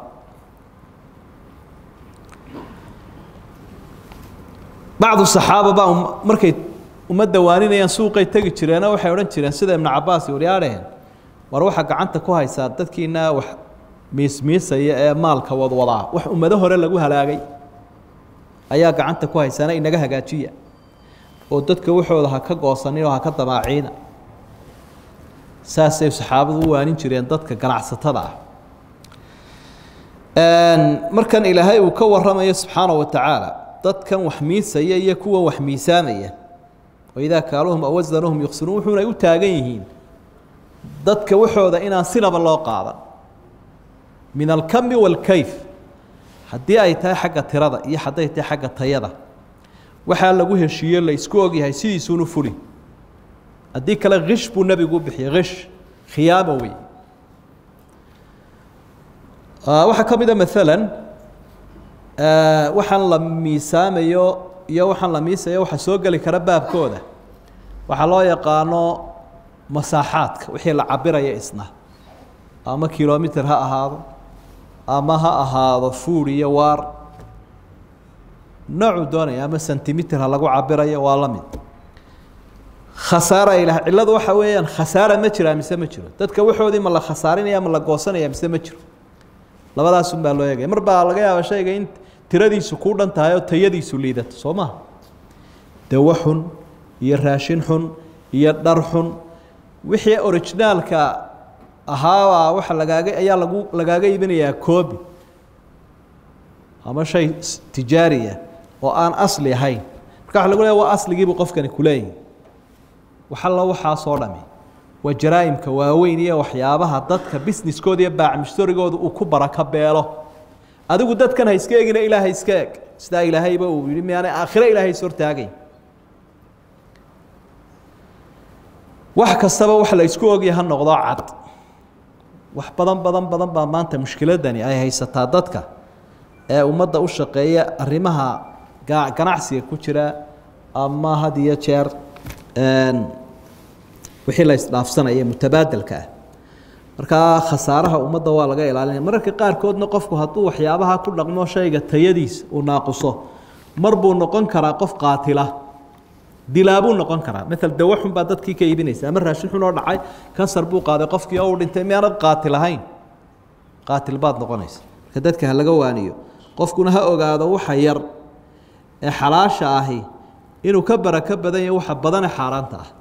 bacdu saxaaba baa markay ummadda waaninayaan suuqay tegi jireeno waxay odhan jireen sida ibnu cabaas waryaadheen war waxaa gacanta ku haysaa dadkiina wax miismiisaya ee maalka wadwadaa wax ummado hore lagu halaagay ayaa gacanta ku haysaana inaga hagaajiya oo dadka waxooda ha ka goosanin oo ha ka damaaciina saasay saxaabadu u waanin jireen dadka ganacsatada ah markan ilaahay uu ka waramayo subxaana wa tacaala dadkan wax miisaya iyo kuwa wax miisaamaya waidaa kaaluuhum aw wasanuhum yuqsinuun wuxuunay u taagan yihiin dadka waxooda inaan sinaba loo qaadan min alkami waalkayf haddii ay tahay xagga tirada iyo hadday tahay xagga tayada waxaa lagu heshiiye la isku ogyahay sidiisuunu fuli haddii kale kish buu nebigu u bixiyey kish khiyaamo wey waxaa ka mida maalan waxaan la miisaamayo iyo waxaan la miisayo waxaa soo geli kara baabkooda waxaa loo yaqaano masaaxaadka wixii la cabiraya isna ama kilomitr ha ahaado ama ha ahaado fuud iyo waar noocuu doonaya ama sentimitir ha lagu cabirayo waa la mid khasaara ilah cilladu waxa weeyaan khasaara ma jiraa mise ma jiro dadka waxoodii ma la khasaarinaya ma la goosanaya mise ma jiro labadaasun baa loo eegaya mar baa laga yaaba shayga in tiradiisu kuu dhan tahay oo tayadiisu liidato soo maha dawo xun iyo raashin xun iyo dhar xun wixii orijinaalka ahaabaa waxa lagaaga ayaa lagu lagaaga iibinayaa koobi ama shay tijaariya oo aan asli ahayn marka waxa lagu leeya waa asligiibuu qofkani kuleeyahy waxallo waxaasoo dhami waa jaraa'imka waaweyn iyo waxyaabaha dadka businesskooda iyo baacmishtorigooda uu ku baraka beelo adigu dadkan ha iska egina ilaahay iska eg sidaa ilaahayba uu yihi miyaanay aakhiro ilaahay is hortaagayn wax kastaba wax la isku ogya ha noqdo cad wax badan badan badan baa maanta mushkiladani ay haysataa dadka ee ummadda u shaqeeya arrimaha ganacsiga ku jira ama had iyo jeer wixii la isdhaafsanaya mutabaadelka ah markaa khasaaraha ummadda waa laga ilaalinaya mararka qaarkoodna qofku hadduu waxyaabaha ku dhaqmo shayga tayadiisa uu naaquso mar buu noqon karaa qof qaatila dilaabuu noqon karaa maala dawo xun baa dadkii ka iibinaysa ama raashin xun oo dhacay kansar buu qaaday qofkii oo uu dhintay miyaanad qaatil ahayn qaatil baad noqonaysa marka dadka ha laga waaniyo qofkuna ha ogaado waxa yar ee xalaasha ahi inuu ka barako badan yahay waxa badane xaaraanta ah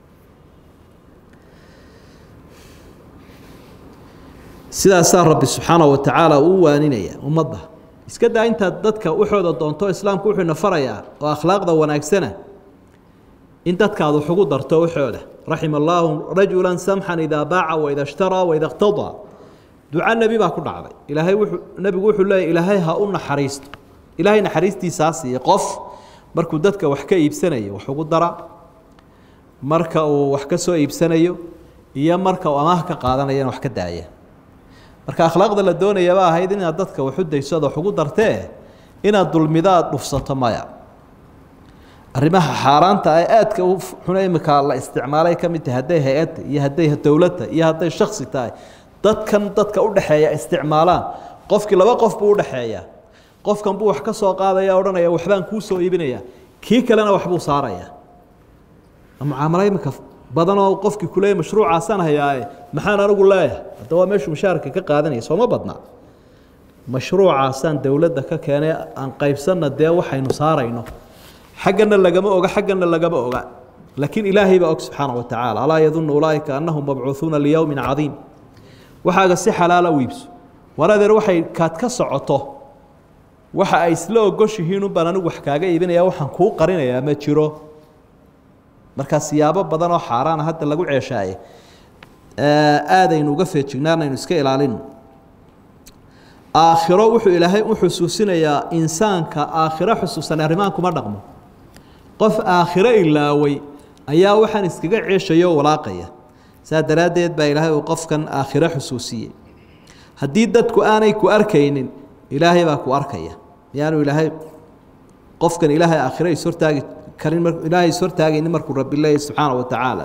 sidaasaa rabbi subxaana wa tacaala uu waaninaya ummadda iska daa intaad dadka waxooda doonto islaamku wuxuuna farayaa oo akhlaaqda wanaagsana in dadkaad wax ugu darto waxooda raxima allaahu rajula samxan idaa baaca waida ishtaraa waida iqtadaa duca nebi baa ku dhacday ilaahay wuxuu nebigu wuxuu leeyahy ilaahay ha u naxariisto ilaahay naxariistiisaa siiya qof markuu dadka wax ka iibsanayo wax ugu dara marka uu wax ka soo iibsanayo iyo marka uu amaah ka qaadanayana wax ka daaya marka akhlaaqda la doonayaba ahayd inaad dadka waxu dayso ad wax ugu dartee inaad dulmido aada dhufsato maya arrimaha xaaraanta ee aadka u xuna imika la isticmaalay ka mid tahay hadday hay-adda iyo hadday dowladda iyo hadday shaksi tahay dadkan dadka udhexeeya isticmaalaan qofkii laba qof buu udhexeeyaa qofkan buu wax ka soo qaadaya odhanaya waxbaan kuu soo iibinaya kii kalena waxbuu saarayaa mucaamalo imika badanoo qofkii kuleeya mashruucaasaan hayaae maxaan anigu leeyahay hadda waa meeshuu mushaarka ka qaadanaya sooma badnaa mashruucaasaan dowladda ka keenay aan qaybsanna dee waxaynu saarayno xaggana lagama oga xaggana lagama oga laakiin ilaahay baa og subxaana wa tacaala alaa yadunnu ulaaika annahum mabcuuhuuna liyowmin cadiim waxaaga si xalaala u iibso war adeer waxay kaad ka socoto waxa ay isla ogoshihiin unbaan anigu wax kaaga iibinaya waxaan kuu qarinayaa ma jiro markaa siyaabo badan oo xaaraana hadda lagu ceeshaaye aadaynu uga feejignaanaynu iska ilaalino aakhiro wuxuu ilaahay u xusuusinayaa insaanka aakhiro xusuusan arrimaan kuma dhaqmo qof aakhiro ilaaway ayaa waxaan iskaga ceeshayo walaaqaya saa daraaddeed baa ilaahay uu qofkan aakhiro xusuusiyey haddii dadku aanay ku arkaynin ilaahay baa ku arkaya miyaanu ilaahay qofkan ilaahay aakhiro ishortaagi karin ilaahay ishortaagaynin markuu rabbi leeyahy subxaana wa tacaala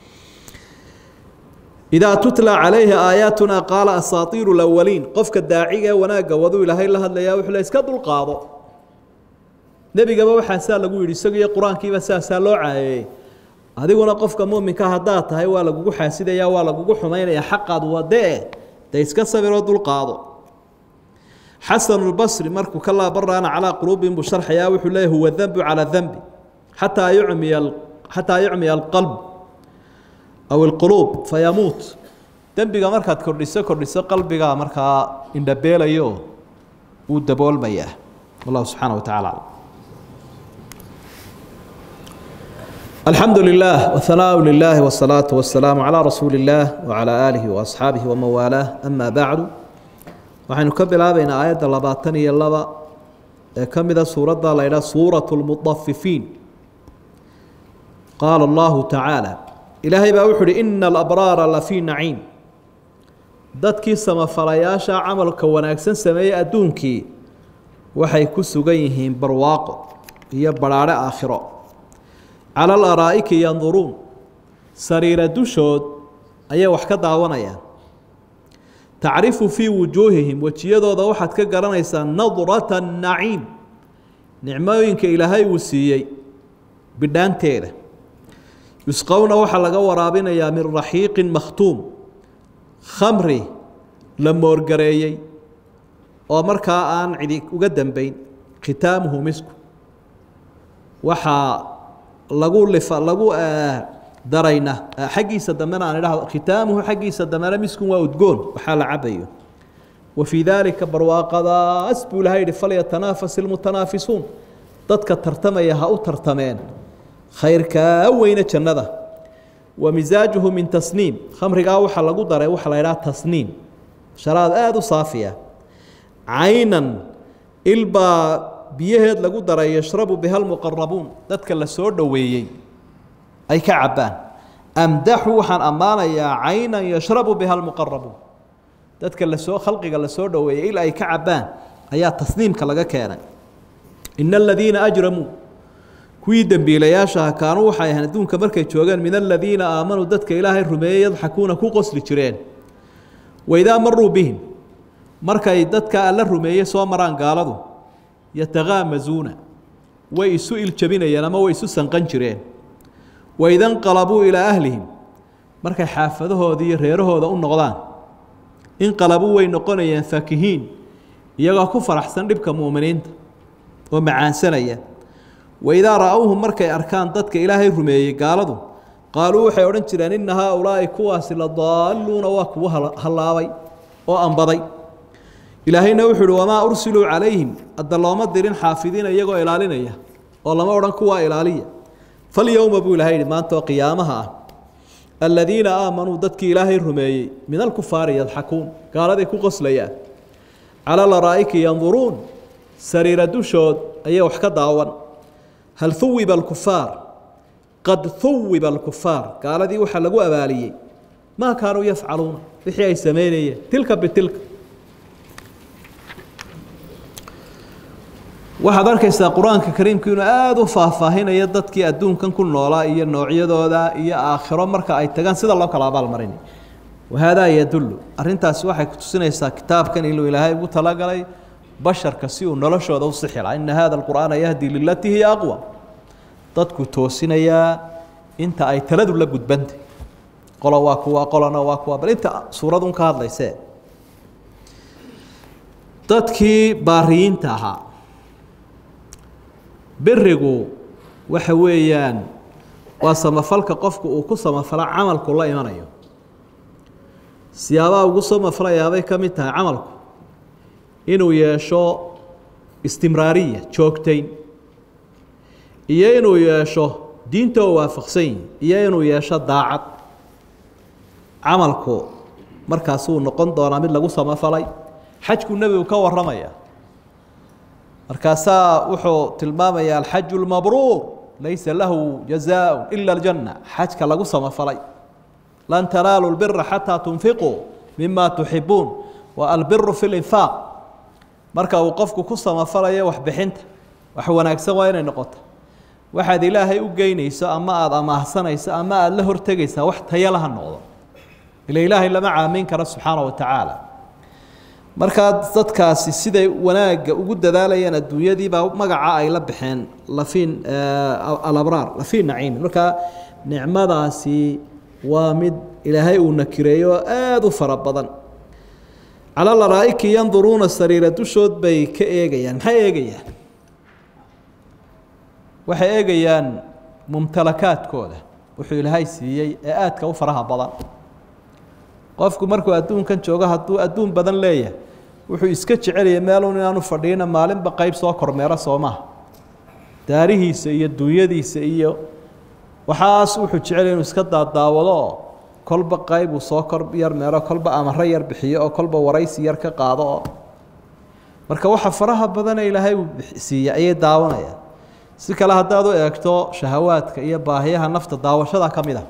idaa tutla calayhi aayaatuna qaala asaatiiru lawaliin qofka daaciga ee wanaagga waduu ilaahay la hadlayaa wuxuu le iska dulqaado nebigaba waxaasaa lagu yidhi isagiiyo qur-aankiiba saasaa loo caayeeyey adiguna qofka muminka haddaad tahay waa lagugu xaasidaya waa lagugu xumaynaya xaqaad wadee de iska sabiroo dulqaado xasanulbasri markuu ka laabaraana calaa quluubihim buu sharxayaa wuxuu leeyahy huwa dembu calaa dembi xataa yucmiya xataa yucmiya alqalb aw ilquluub fayamuut dembiga markaad kordhiso kordhiso qalbigaa markaa indhabeelayo wuu daboolmayaa wallahu subxaana wa tacala aclam الحمد لله وثناء لله والصلاة والسلام على رسول الله وعلى آله وأصحابه ومن والاه أما بعد waxaynu ka bilaabaynaa aayadda labaatan iyo laba ee ka mida suuradda la ydhaha suuraة الmuطafifiin qaala اllahu tacaalى ilaahay baa wuxu uhi ina alabraara lafii naciim dadkii samafalayaasha camalka wanaagsan sameeyey adduunkii waxay ku sugan yihiin barwaaqo iyo badhaadhe aakhiro cala alaraa'iki yanduruun sariira dushood ayay wax ka daawanayaan tacrifu fii wujuuhihim wejiyadooda waxaad ka garanaysaa nadrata naciim nicmooyinka ilaahay uu siiyey bidhaanteeda yusqowna waxaa laga waraabinayaa min raxiiqin makhtuum khamri la moorgareeyey oo markaa aan cidi uga dambeyn khitaamuhu misku waxaa lagu lifa lagu darayna xaggiisa dambena aan idhahdo khitaamuhu xaggiisa dambena miskun waa udgoon waxaa la cabayo wa fii daalika barwaaqadaas buu ilahay yihi falyatanaafas ilmutanaafisuun dadka tartamaya ha u tartameen khayrkaa weyne jannada wa misaajuhu min tasniim khamrigaa waxaa lagu daray waxaa la idhaha tasniim sharaad aada u saafiya caynan ilbaa biyaheed lagu daray yashrabu biha lmuqarabuun dadka la soo dhoweeyey ay ka cabbaan amdaxu waxaan ammaanayaa caynan yashrabu biha lmuqarabuun dadka lasoo khalqiga la soo dhoweeyey il ay ka cabbaan ayaa tasniimka laga keenay ina aladiina ajramuu kuwii dembiilayaashaha kaanuu waxay ahayn adduunka markay joogeen min aladiina aamanuu dadka ilaahay rumeeyey yadxakuuna ku qosli jireen waidaa maruu bihim markay dadka alla rumeeyey soo maraan gaaladu yatakaamazuuna way isu iljabinayeen ama way isu sanqan jireen waida nqalabuu ilaa ahlihim markay xaafadahooda iyo reerahooda u noqdaan inqalabuu way noqonayeen faakihiin iyagoo ku faraxsan dhibka mu'miniinta oo macaansanaya waidaa ra-awhum markay arkaan dadka ilaahay rumeeyey gaaladu qaaluu waxay odhan jireen inna haaulaa'i kuwaasi la daalluuna waa kuwa hallaabay oo ambaday ilaahayna wuxuu uhi wamaa ursiluu calayhim hadda looma dirin xaafidiina iyagoo ilaalinaya oo lama odhan kuwaa ilaaliya falyowma buu ilahay yihi maanta oo qiyaamaha ah aladiina aamanuu dadkii ilaahay rumeeyey min alkufaari yadxakuun gaaladay ku qoslayaan cala laraa'iki yanduruun sariira dushood ayay wax ka daawan hal huwiba alkufaar qad huwiba alkufaar gaaladii waxaa lagu abaaliyey maa kaanuu yafcaluuna wixii ay samaynayeen tilka bitilka waxaad arkaysaa qur-aanka kariimku inuu aada u faahfaahinayo dadkii adduunkan ku noolaa iyo noocyadooda iyo aakhiro marka ay tagaan sida loo kala abaalmarinay wahaadaa yadullu arrintaasi waxay kutusinaysaa kitaabkan inuu ilaahay ugu talagalay basharka si uu noloshooda u sixi laha ina hada alqur'aana yahdi lilatii hiya aqwa dadku toosinayaa inta ay taladu la gudbantay qolo waa kuwa qolona waa kuwa bal inta suuradun ka hadlaysee dadkii baariyiinta ahaa berigu waxa weeyaan waa samafalka qofku uu ku samafala camalku la imanayo siyaabaha ugu samafalayaabay ka mid tahay camalku inuu yeesho istimraariya joogtayn iyo inuu yeesho diinta oo waafaqsan yihi iyo inuu yeesho daacad camalku markaasuu noqon doonaa mid lagu samafalay xajku nebigu ka waramaya markaasaa wuxuu tilmaamaya alxaju lmabruur laysa lahu jazaaء ila اljanna xajka lagu samafalay lan tanaalu lbira xataa tunfiquu mima tuxibuun wa albiru fi linfaaq marka uu qofku ku samafalayo waxbixinta wax wanaagsan waa inay noqoto waxaad ilaahay u geynayso ama aada amaahsanayso ama aada la hortegaysaa wax tayala ha noqdo ila ilaahay lama caamin karo subxaana wa tacaala markaa dadkaasi siday wanaagga ugu dadaalayeen adduunyadiibaa magaca ay la baxeen lafiin alabraar lafiin naciimi markaa nicmadaasi waa mid ilaahay uu nakireeyo oo aada u fara badan cala laraa'iki yanduruuna sariira dushood bay ka eegayaan maxay eegayaan waxay eegayaan mumtalakaadkooda wuxuu ilaahay siiyey ee aadka u faraha badan qofku markuu adduunkan joogo hadduu adduun badan leeyahay wuxuu iska jecelaya meelun inaanu fadhiina maalinba qeyb soo kormeero soo maha daarihiisa iyo dunyadiisa iyo waxaas wuxuu jecelaya inuu iska daadaawado oo kolba qeyb uu soo kor yar meero kolba amaro yar bixiyo oo kolba waraysi yar ka qaado oo marka waxa faraha badane ilaahay uu siiya ayay daawanayaan si kale haddaad u eegto shahawaadka iyo baahiyaha nafta daawashada ka mid a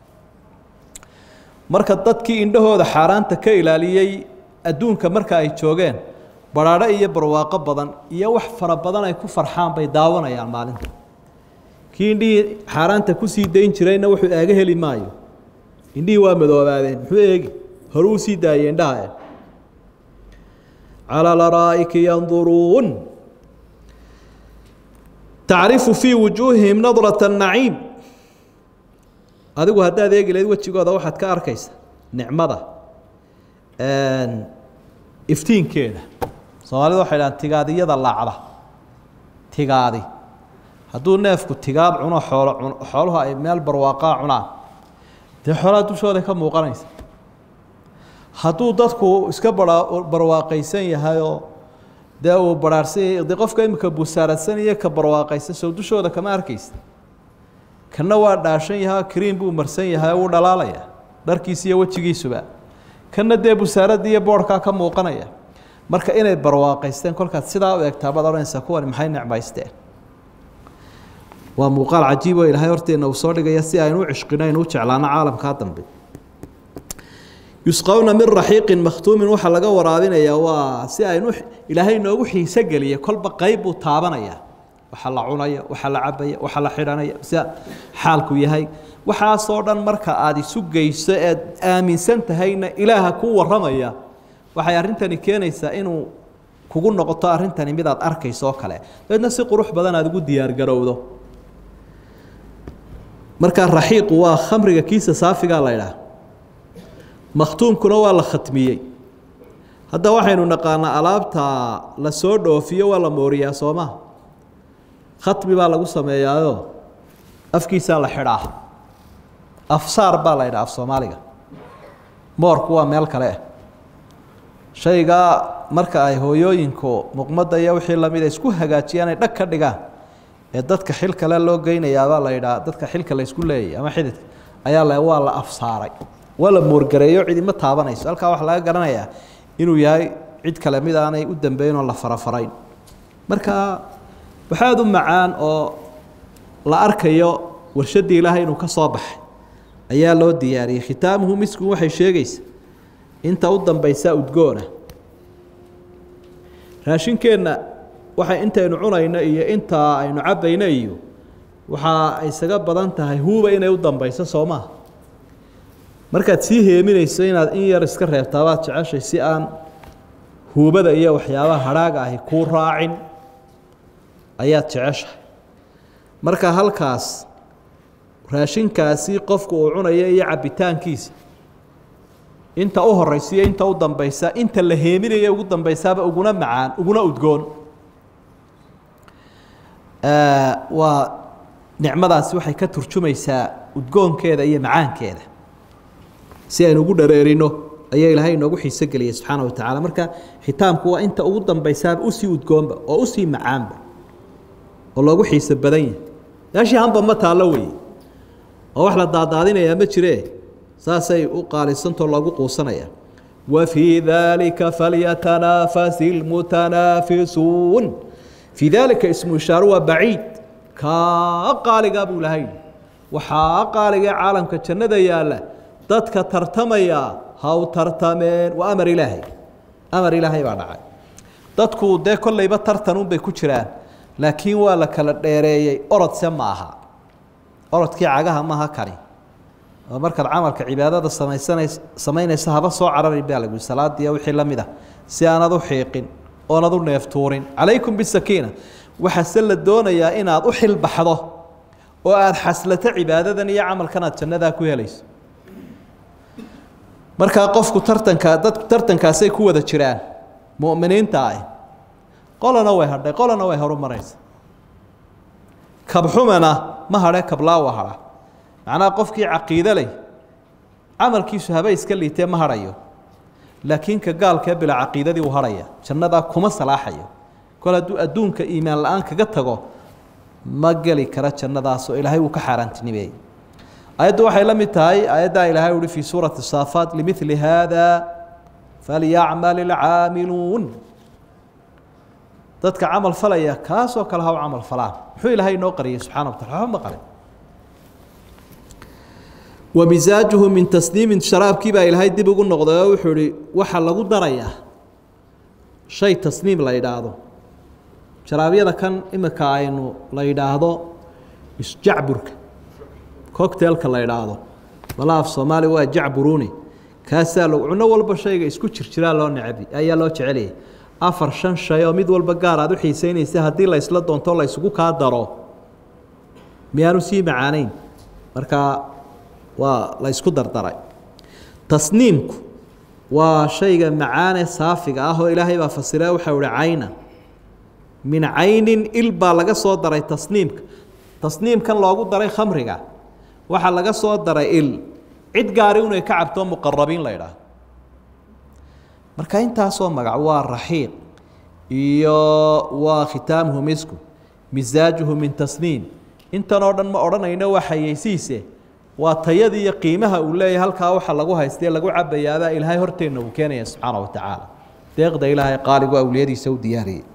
marka dadkii indhahooda xaaraanta ka ilaaliyey adduunka marka ay joogeen baraadho iyo barwaaqo badan iyo wax fara badan ay ku farxaan bay daawanayaan maalinta kii indhihii xaaraanta kusii dayn jirayna wuxuu eega heli maayo indhihii waa madoobaadeen muxuu eegi hore uu sii daayey indhaha calى laraa'iki yanduruun tacrifu fii wujuuhihim nadraة الnaciim adigu haddaad eegi lahayd wejigooda waxaad ka arkaysa nicmada iftiinkeeda soomaalida waxay dhahaan tigaadiyada laacda tigaadi hadduu neefku tigaad cuno xoolo cuno xooluhu ay meel barwaaqaa cunaan dee xoolaha dushooda ka muuqanaysa hadduu dadku iska bara barwaaqaysan yahayoo dee uu baraarsan yahay dee qofka imika busaaradsan iyo ka barwaaqaysan sow dushooda kama arkaysa kana waa dhaashan yahay kriin buu marsan yahay wuu dhalaalaya dharkiisa iyo wejigiisuba kana dee busaaradda iyo boodhkaa ka muuqanaya marka inay barwaaqaysteen kolkaad sidaa u eegtaa baad odhanaysaa kuwani maxay necmaysteen waa muuqaal cajiib oo ilaahay horteena uu soo dhigaya si aynu u cishqino aynu u jeclaano caalamkaa dambe yusqawna min raxiiqin makhtuumin waxaa laga waraabinayaa waa si aynu ilaahay noogu xiiso geliya kolba qayb buu taabanaya waxa la cunaya waxa la cabaya waxa la xidhanaya sida xaalku yahay waxaasoo dhan marka aada isu geyso eed aaminsan tahayna ilaaha kuu warramaya waxay arrintani keenaysaa inuu kugu noqoto arrintani midaad arkayso oo kale dabeedna si qurux badan aada ugu diyaargarowdo markaa raxiiqu waa khamriga kiisa saafigaa la idhaah makhtuumkuna waa la khatmiyey hadda waxaynu naqaanaa alaabta la soo dhoofiyo waa la mooriyaa soomaa khatmi baa lagu sameeyaayo afkiisaa la xidhaa afsaar baa la yidhaha af soomaaliga moorku waa meel kale ah shaygaa marka ay hooyooyinku muqmadda iyo wixii lamida isku hagaajiyaan ay dhag ka dhigaan ee dadka xil kale loo geynayaabaa la yidhaha dadka xilka la isku leeyay ama xididka ayaa la waa la afsaaray waa la moorgareeyo cidima taabanayso halkaa waxaa laga garanayaa inuu yahay cid kale mid aanay u dambeyn oo la farafarayn marka waxaad u macaan oo la arkayo warshaddii ilaahay inuu ka soo baxay ayaa loo diyaariyey khitaamuhu misku waxay sheegaysa inta u dambaysa udgoona raashinkeenna waxay intaynu cunayno iyo intaa aynu cabbayno iyo waxaa isaga badan tahay huuba inay u dambayso soo maha markaad sii heeminayso inaad in yar iska reebtaabaad jeceshay si aan huubada iyo waxyaabaha hadhaaga ahi kuu raacin ayaad jeceshahay marka halkaas raashinkaasi qofku uu cunayo iyo cabbitaankiisa inta u horeysiyo inta u dambaysa inta la heeminayo ugu dambaysaaba uguna macaan uguna udgoon waa nicmadaasi waxay ka turjumaysaa udgoonkeeda iyo macaankeeda si aynu ugu dhareerino ayaa ilaahay inoogu xiiso geliyay subxaana wa tacaala marka xitaamku waa inta ugu dambaysaaba usii udgoonba oo usii macaanba oo loogu xiiso badan yahay meeshii hanba ma taallo weeye oo wax la daadaadinayaa ma jiree saasay u qaalisantoo loogu quusanaya wa fii daalika falyatanaafasi lmutanaafisuun fii daalika ismu ishaaru waa baciid kaa qaaligaa buu lahay waxaa qaaligae caalamka jannada yaalla dadka tartamaya haw tartameen waa amar ilaahay amar ilaahay baa dhacay dadku dee kollayba tartanunbay ku jiraan laakiin waa la kala dheereeyey orodse ma aha orodkii cagaha maaha kani oo markaad camalka cibaadada samaysanays samaynaysa haba soo cararin baa lagu salaadiiya wixii la mid ah si aanad u xiiqin oonad u neeftuurin calaykum bisakiina waxaase la doonayaa inaad u xilbaxdo oo aada xaslato cibaadadan iyo camalkan aad jannadaa ku helayso markaa qofku tartanka dad tartankaasay ku wada jiraan mu'miniinta ah qolana way hadhay qolana way horumaraysa kabxumana ma hadhe kablaawa hadha macnaha qofkii caqiide leh camalkiisu haba iska liitee ma hadhayo laakiin ka gaalkee bila caqiidadii uu hadhaya jannadaa kuma salaaxayo kol hadduu adduunka iimaan la-aan kaga tago ma geli kara jannadaasoo ilaahay uu ka xaaraantinimeeyey ayaddu waxay la mid tahay ayaddaa ilaahay uhi fii suurati saafaat limili haada falyacmal ilcaamiluun dadka camal falaya kaasoo kale ha u camal falaan muxuu ilaahay inoo qariyay subxana wa tacala waxba ma qarin wa misaajuhu min tasniimin sharaabkii baa ilaahay dib ugu noqday oo wuxuu ihi waxaa lagu darayaa shay tasniim la yidhaahdo sharaabyada kan imika aynu la yidhaahdo isjacburka cocktailka la yidhaahdo bala af soomaaliya waa jacburuni kaasaa lo cuno walba shayga isku jirjiraa loo necbi ayaa loo jeceliyay afar shan shay oo mid walba gaar aad u xiiseynaysa haddii la isla doonto la isugu kaa daro miyaanu sii macaanayn markaa waa la ysku dardaray tasniimku waa shayga macaane saafiga ah oo ilaahay baa fasira waxau ihi cayna min caynin il baa laga soo daray tasniimka tasniimkan loogu daray khamriga waxaa laga soo daray il cid gaari inay ka cabto muqarabiin la ydhaah marka intaasoo magac waa raxiiq iyo waa khitaamuhu misku misaajuhu min tasniim intan oo dhan ma odhanayno waa xayeysiise waa tayadii iyo qiimaha uu leeyahay halkaa waxa lagu haystae lagu cabayaabaa ilaahay horteenna uu keenaya subxaana wa tacaala deeqda ilaahay qaaligu awliyadiisa u diyaariyey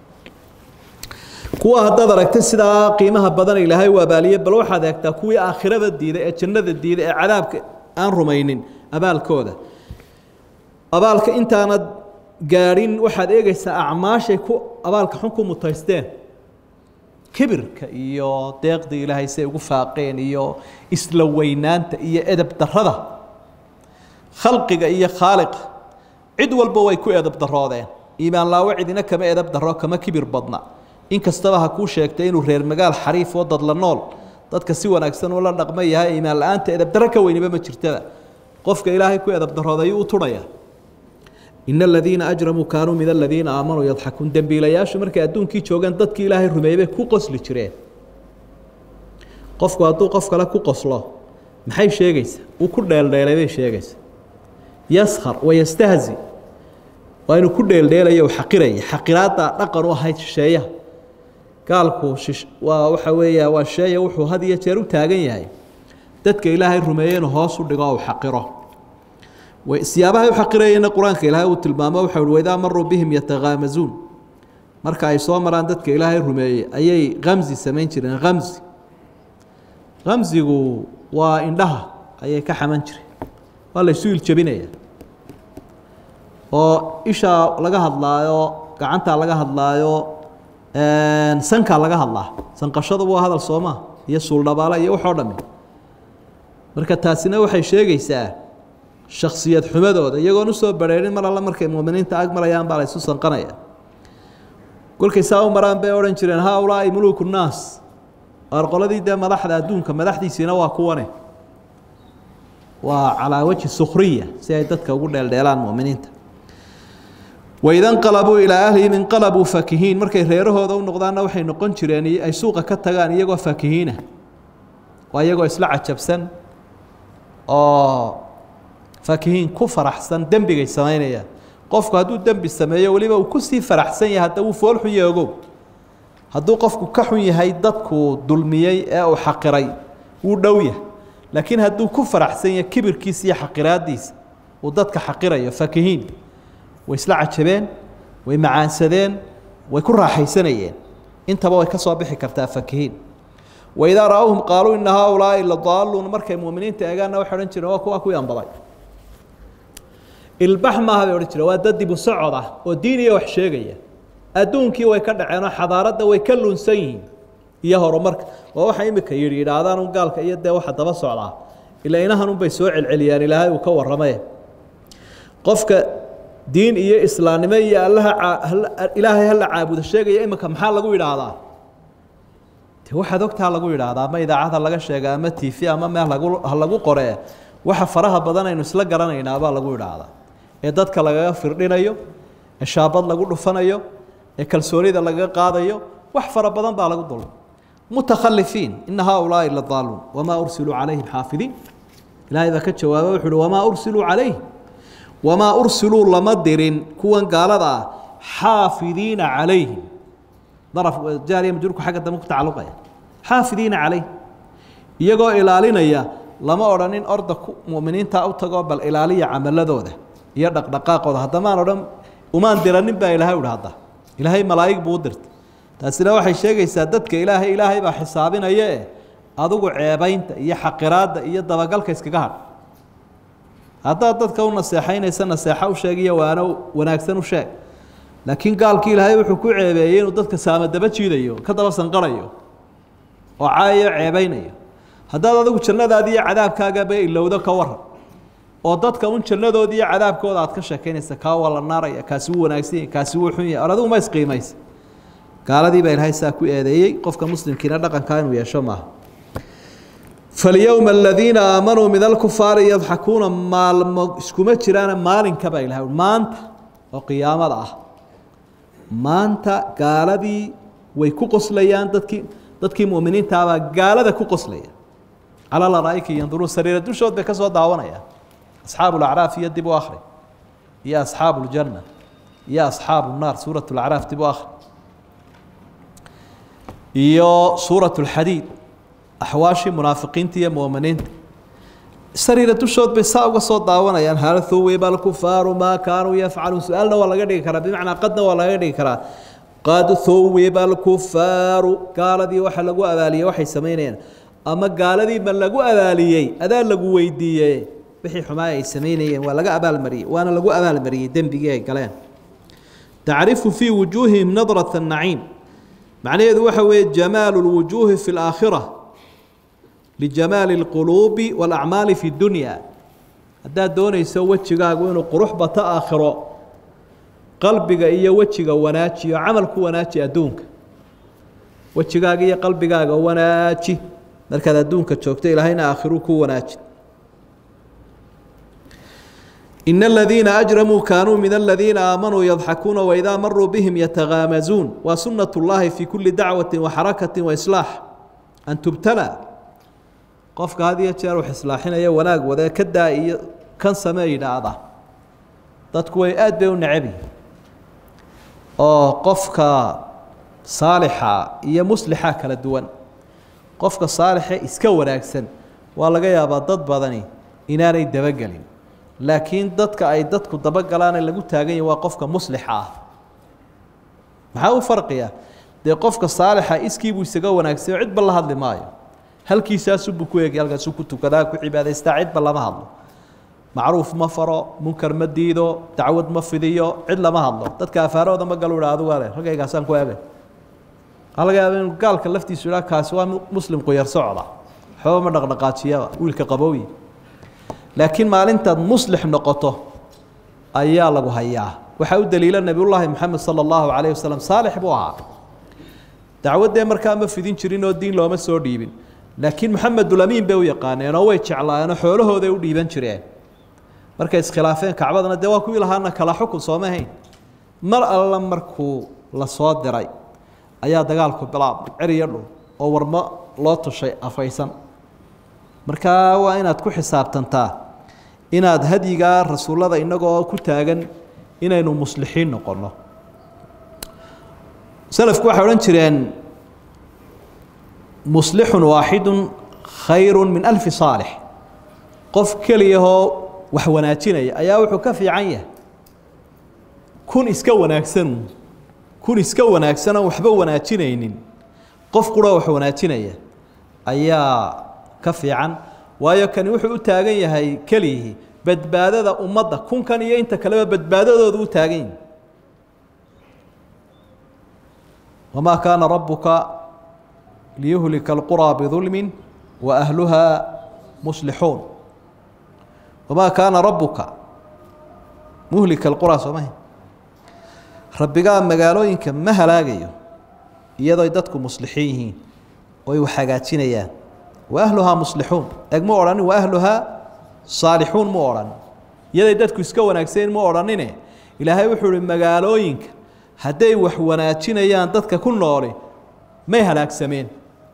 kuwa haddaad aragtay sidaa qiimaha badan ilaahay u abaaliye bal waxaad eegtaa kuwii aakhirada diiday ee jannada diiday ee cadaabka aan rumaynin abaalkooda abaalka intaanad gaadhin waxaad eegaysaa acmaashay ku abaalka xun ku mutaysteen kibirka iyo deeqdii ilaahay say ugu faaqeen iyo isla weynaanta iyo edeb darrada khalqiga iyo khaaliqa cid walba way ku edeb daroodeen iimaan laawo cidina kama edeb daro kama kibir badna in kastaba ha kuu sheegtay inuu reer magaal xariif oo dadla nool dadka si wanaagsan ula dhaqma yahay iimaan la-aanta edeb darro ka weyniba ma jirtaba qofka ilaahay ku edeb darooday u turhaya in aladiina ajramuu kaanuu min aladiina aamanuu yadxakuun dembiilayaashu markay adduunkii joogaan dadkii ilaahay rumeeyey bay ku qosli jireen qofku hadduu qof kale ku qoslo maxay sheegaysaa uu ku dheeldheelay bay sheegaysaa yaskar wayastahzi waa inuu ku dheeldheelayo u xaqiraya xaqiraadda dhaqan u ahayd shisheeyaha gaalku shish waa waxa weeya waa shisheeya wuxuu had iyo jeer u taagan yahay dadka ilaahay rumeeye inuu hoos u dhigo o u xaqiro siyaabahay u xaqirayeenna qur-aanka ilaahay uu tilmaamo waxa uhi waidaa maruu bihim yatakaamazuun marka ay soo maraan dadka ilaahay rumeeyey ayay kamzi samayn jireen kamzi kamzigu waa indhaha ayay ka xaman jireen waa la isu iljabinaya oo ishaa laga hadlaayo gacantaa laga hadlaayo sankaa laga hadlaa sanqashadu waa hadal soomaa iyo suuldhabaala iyo waxoo dhami marka taasina waxay sheegaysaa shaksiyad xumadooda iyagoon usoo bareerin mar alle markay muminiinta ag marayaan baa la ysu sanqanaya kolkay saa u maraan bay odhan jireen haa ulaa'i muluuku nnaas or qoladii dee madaxda adduunka madaxdiisiina waa kuwane waa calaa wajhi sukhriya si ay dadka ugu dheeldheelaan mu'miniinta waida nqalabuu ilaa ahlihim inqalabuu fakihiin markay reerahooda u noqdaanna waxay noqon jireen ay suuqa ka tagaan iyagoo fakihiina waa iyagoo isla cajabsan oo fakihiin ku faraxsan dembigay samaynayaan qofku hadduu dembi sameeyo weliba uu kusii faraxsan yahay hadda wuu foolxun yahay ogow hadduu qofku ka xun yahay dadkuu dulmiyey ee uu xaqiray wuu dhow yahay laakiin hadduu ku faraxsan yahay kibirkiisa iyo xaqiraadiisa uu dadka xaqirayo fakihiin way isla cajabeen way macaansadeen way ku raaxaysanayeen intaba way ka soo bixi kartaa fakihiin waidaa ra-awhum qaaluu ina haaulaai la daaluun markay muuminiinta eegaanna waxay odhan jireen waa kuwa kuwii anbaday ilbax maaha bay odhan jireen waa dad dibu socod ah oo diin iyo wax sheegaya adduunkii way ka dhaceenoo xadaaradda way ka lunsan yihiin iyo horumarka waa waxa imika yidhi yidhaahdaan un gaalka iyo dee waxa daba socdaa ilaa inahan unbay soo celceliyaan ilaahay uu ka warramee qofka diin iyo islaamnimo iyo allaha ilaahay hala caabudo sheegaya imika maxaa lagu yidhaahdaa de waxaad ogtaa lagu yidhaahdaa ama idaacada laga sheega ama t v ama meel lagu ha lagu qoree waxa faraha badan aynu isla garanaynaabaa lagu yidhaahdaa ee dadka lagaga firdhinayo ee shaabad lagu dhufanayo ee kalsoonida lagaga qaadayo wax fara badan baa lagu dulmay mutakhalifiin ina haaulaai la daaluun wamaa ursiluu calayhim xaafidiin ilaahay baa ka jawaaba wuxu uhi wamaa ursiluu calayhim wamaa ursiluu lama dirin kuwan gaalada ah xaafidiina calayhim daraf jaariya majruurku xagga dambe ku tacalluqaya xaafidiina calayhim iyagoo ilaalinaya lama odhanin orda mu'miniinta u tagoo bal ilaaliya camaladooda iyo dhaqdhaqaaqooda haddamaan odhan umaan diranin baa ilaahay uhi hadda ilaahay malaa'ig buu u dirtay taasina waxay sheegaysaa dadka ilaahay ilaahay baa xisaabinaya e adigu ceebaynta iyo xaqiraadda iyo dabagalka iskaga hadh haddaad dadka u naseexaynaysa naseexo u sheeg iyo waano wanaagsan u sheeg laakiin gaalkii ilaahay wuxuu ku ceebeeyey inuu dadka saama daba jiidayo ka daba sanqarayo oo caayayo ceebaynayo haddaad adigu jannadaadi iyo cadaabkaagaba ilowdo ka waran oo dadka un jannadoodi iyo cadaabkooda aad ka sheekaynaysa kaa waa la naaraya kaasi wuu wanaagsan yahay kaasi wuu xun yahay or adigu ma isqiimaysa gaaladii baa ilaahay saa ku eedeeyey qofka muslimkiina dhaqankaa inuu yeesho maaha falyowma aladiina aamanuu min alkufaari yadxakuuna maalmo iskuma jiraana maalinka baa ilahay maanta oo qiyaamada ah maanta gaaladii way ku qoslayaan dadkii dadkii mu'miniintaabaa gaalada ku qoslaya calaa laraaika yanduruun sariira dushood bay ka soo daawanayaan asxaabu lacraaf iyo dib u akhri iyo asxaabu ljanna iyo asxaabu nnaar suurat lacraaf dib u akhri iyo suurat lxadiid axwaashii munaafiqiinta iyo mu'miniinta sariira dushood bay saa uga soo daawanayaan hal huwiba alkufaaru maa kaanuu yafcaluun su-aalna waa laga dhigi karaa bimacnaa qadna waa laga dhigi karaa qad huwiba alkufaaru gaaladii waxa lagu abaaliyey waxay samaynayaan ama gaaladii ma lagu abaaliyey adaa lagu weydiiyey wixii xumaa ay samaynayeen waa laga abaalmariyey waana lagu abaalmariyey dembigii ay galeen tacrifu fii wujuuhihim nadrat الnaciim macnaheedu waxa weeye jamaalu اlwujuuhi fi اlaakhira lijamaali اlquluubi wاlacmaali fi اdunya haddaad doonayso wejigaagu inuu qurux bato aakhiro qalbiga iyo wejiga wanaajiyo camal ku wanaaji adduunka wejigaaga iyo qalbigaaga wanaaji markaad adduunka joogto ilaahayna aakhiruu ku wanaaji in aladiina ajramuu kaanuu min aladiina aamanuu yadxakuuna waidaa maruu bihim yatagaamazuun waa sunat اllahi fi kuli dacwati waxarakati waislaax an tubtala qofka had iyo jeer wax islaaxinaya wanaag wadee ka daa iyo kan samee yidhaahda dadku way aad bay u necabyihin oo qofka saalixa iyo muslixa kala duwan qofka saalixe iska wanaagsan waa laga yaabaa dad badani inaanay dabagelin laakiin dadka ay dadku dabagalaane lagu taagan yahi waa qofka muslixa ah maxaa u farqiya dee qofka saalixa iskiibuu isaga wanaagsayo cidba la hadli maayo halkiisaasubuu ku eegay halkaasuu ku tukadaa ku cibaadaystaa cidba lama hadlo macruuf ma faro munkar ma diido dacwad ma fidiyo cid lama hadlo dadka afaarahooda ma galu idha adigu ale raggaygaasaan ku eegay waxaa laga yaaba inuu gaalka laftiisu idhaa kaasi waa muslim quyar socda waxba ma dhaqdhaqaajiyaba wiilka qabowyi laakiin maalintaad muslix noqoto ayaa lagu hayaa waxaa u daliila nebiyullaahi moxamed sala allahu calayh wasalam saalix buu ahaa dacwaddee markaa ma fidin jirin oo diin looma soo dhiibin laakiin maxamedulamiin bay u yaqaaneen oo way jeclaayeenoo xoolahooday u dhiiban jireen markay iskhilaafeen kacbadana dee waa kuwii lahaana kala xukun sooma hayn mar alla markuu la soo diray ayaa dagaalku bilaabmay ceriyo dhul oo warmo loo tushay afaysan markaa waa inaad ku xisaabtantaa inaad hadyigaa rasuullada innagoo ku taagan inaynu muslixiin noqonno selafku waxay odhan jireen muslixun waaxidun khayru min alfi saalix qof keliyahoo wax wanaajinaya ayaa wuxuu ka fiican yahay kun iska wanaagsan kun iska wanaagsan oon waxba wanaajinaynin qof qura wax wanaajinaya ayaa ka fiican waayo kani wuxuu u taagan yahay keliyihii badbaadada ummadda kunkan iyo inta kaleba badbaadadooda u taagan yihi wamaa kaana rabuka liyuhlika alquraa bidulmin wa ahluhaa muslixuun wamaa kaana rabuka muhlika alquraa soo maha rabbigaa magaalooyinka ma halaagayo iyadooy dadku muslixiin yihiin oy wax hagaajinayaan wa ahluhaa muslixuun eg mu odhanin wa ahluhaa saalixuun mu odhan iyaday dadku iska wanaagsayn mu odhanine ilaahay wuxuu uhi magaalooyinka hadday wax wanaajinayaan dadka ku nooli may halaagsameen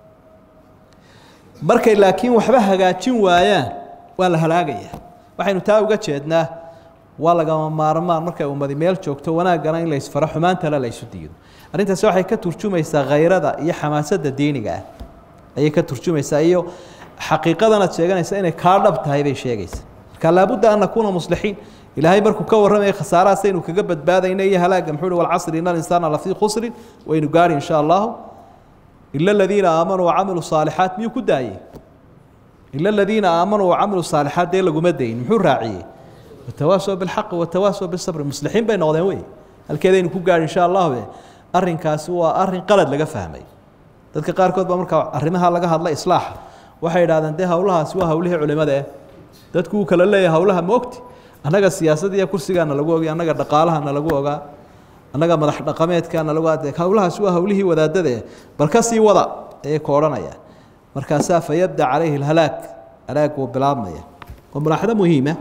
markay laakiin waxba hagaajin waayaan waa la halaagayaa waxaynu taa uga jeednaa waa lagama maarmaan markay ummadi meel joogto wanaaggana in la isfaro xumaantana la isu diido arrintaasi waxay ka turjumaysaa khayrada iyo xamaasadda diiniga ah ayay ka turjumaysaa iyo xaqiiqadan aad sheeganaysa inay kaa dhab tahay bay sheegaysaa marka laabudda an nakuuna muslixiin ilaahay markuu ka warramaya khasaarahaas aynu kaga badbaadayna iyo halaaga muxuu uhi walcasri ina alinsaana lafii khusrin waynu gaari insha allahu ila aladiina aamanuu wacamiluu saalixaat miyuu ku daayey ila aladiina aamanuu wacamiluu saalixaat dee laguma dayin muxuu raaciyey watawaasow bilxaqi watawaasow bisabri muslixiin bay noqdeen wey halkeedaynu ku gaari insha allahu arrinkaasi waa arrin qalad laga fahmay dadka qaarkood baa markaa arrimaha laga hadla islaaxa waxay idhahdeen dee howlahaasi waa howlihii culimada eh dadku uu kala leeyahay howlaha moogti annaga siyaasadda iyo kursigaana lagu ogay annaga dhaqaalahana lagu ogaa annaga madax dhaqameedkaana lagu ade howlahaasi waa howlihii wadaadada eh bal ka sii wada ayay ka odhanaya markaasaa fayabda calayhi alhalaag halaag wuu bilaabmaya waa mulaaxado muhiima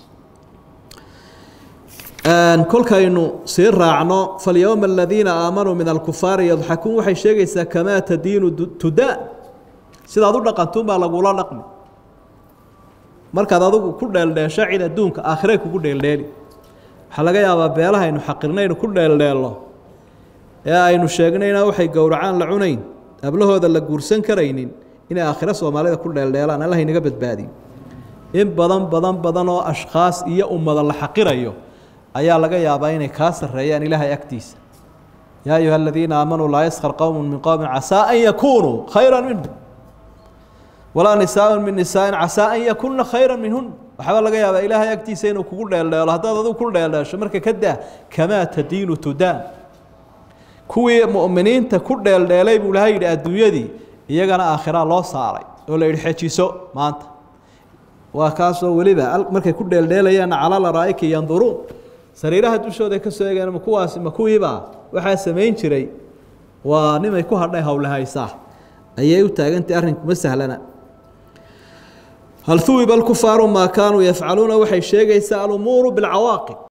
kolkaynu sii raacno falyowma aladiina aamanuu min alkufaari yadxakuun waxay sheegaysaa kamaa tadiinu tudaan sidaad u dhaqantuunbaa lagula dhaqmi markaad adigu ku dheeldheesho cid adduunka aakhiray kugu dheeldheeli waxaa laga yaabaa beelaha aynu xaqirnaynu ku dheeldheelno ee aynu sheegnayna waxay gowracaan la cunayn ablahooda la guursan karaynin inay aakhiro soomaalida ku dheeldheelaan allah inaga badbaadiyo in badan badan badan oo ashkhaas iyo ummada la xaqirayo ayaa laga yaabaa inay kaa sarreeyaan ilaahay agtiisa yaa ayuha aladiina aamanuu laa yaskar qowmu min qowmin casaa an yakunuu khayra minhum walaa nisaaءu min nisaaءin casaa an yakunna khayra minhun waxaaba laga yaabaa ilaahay agtiisa inuu kugu dheeldheelo haddaad adigu ku dheeldheesho marka ka daa kamaa tadiinu tudaan kuwii mu'miniinta ku dheeldheelay buu ilahay yidhi adduunyadii iyagana aakhiraa loo saaray oo la yidhi xejiso maanta waa kaasoo weliba markay ku dheeldheelayaanna calaa laraa'ika yanduruun sariiraha dushooda ka soo eegeen ma kuwaasi ma kuwiibaa waxaa samayn jiray waa nimay ku hadhay howlahaysaa ayay u taagantay arrinku ma sahlana hal huwiba alkufaaru maa kaanuu yafcaluuna waxay sheegaysaa alumuuru bilcawaaqib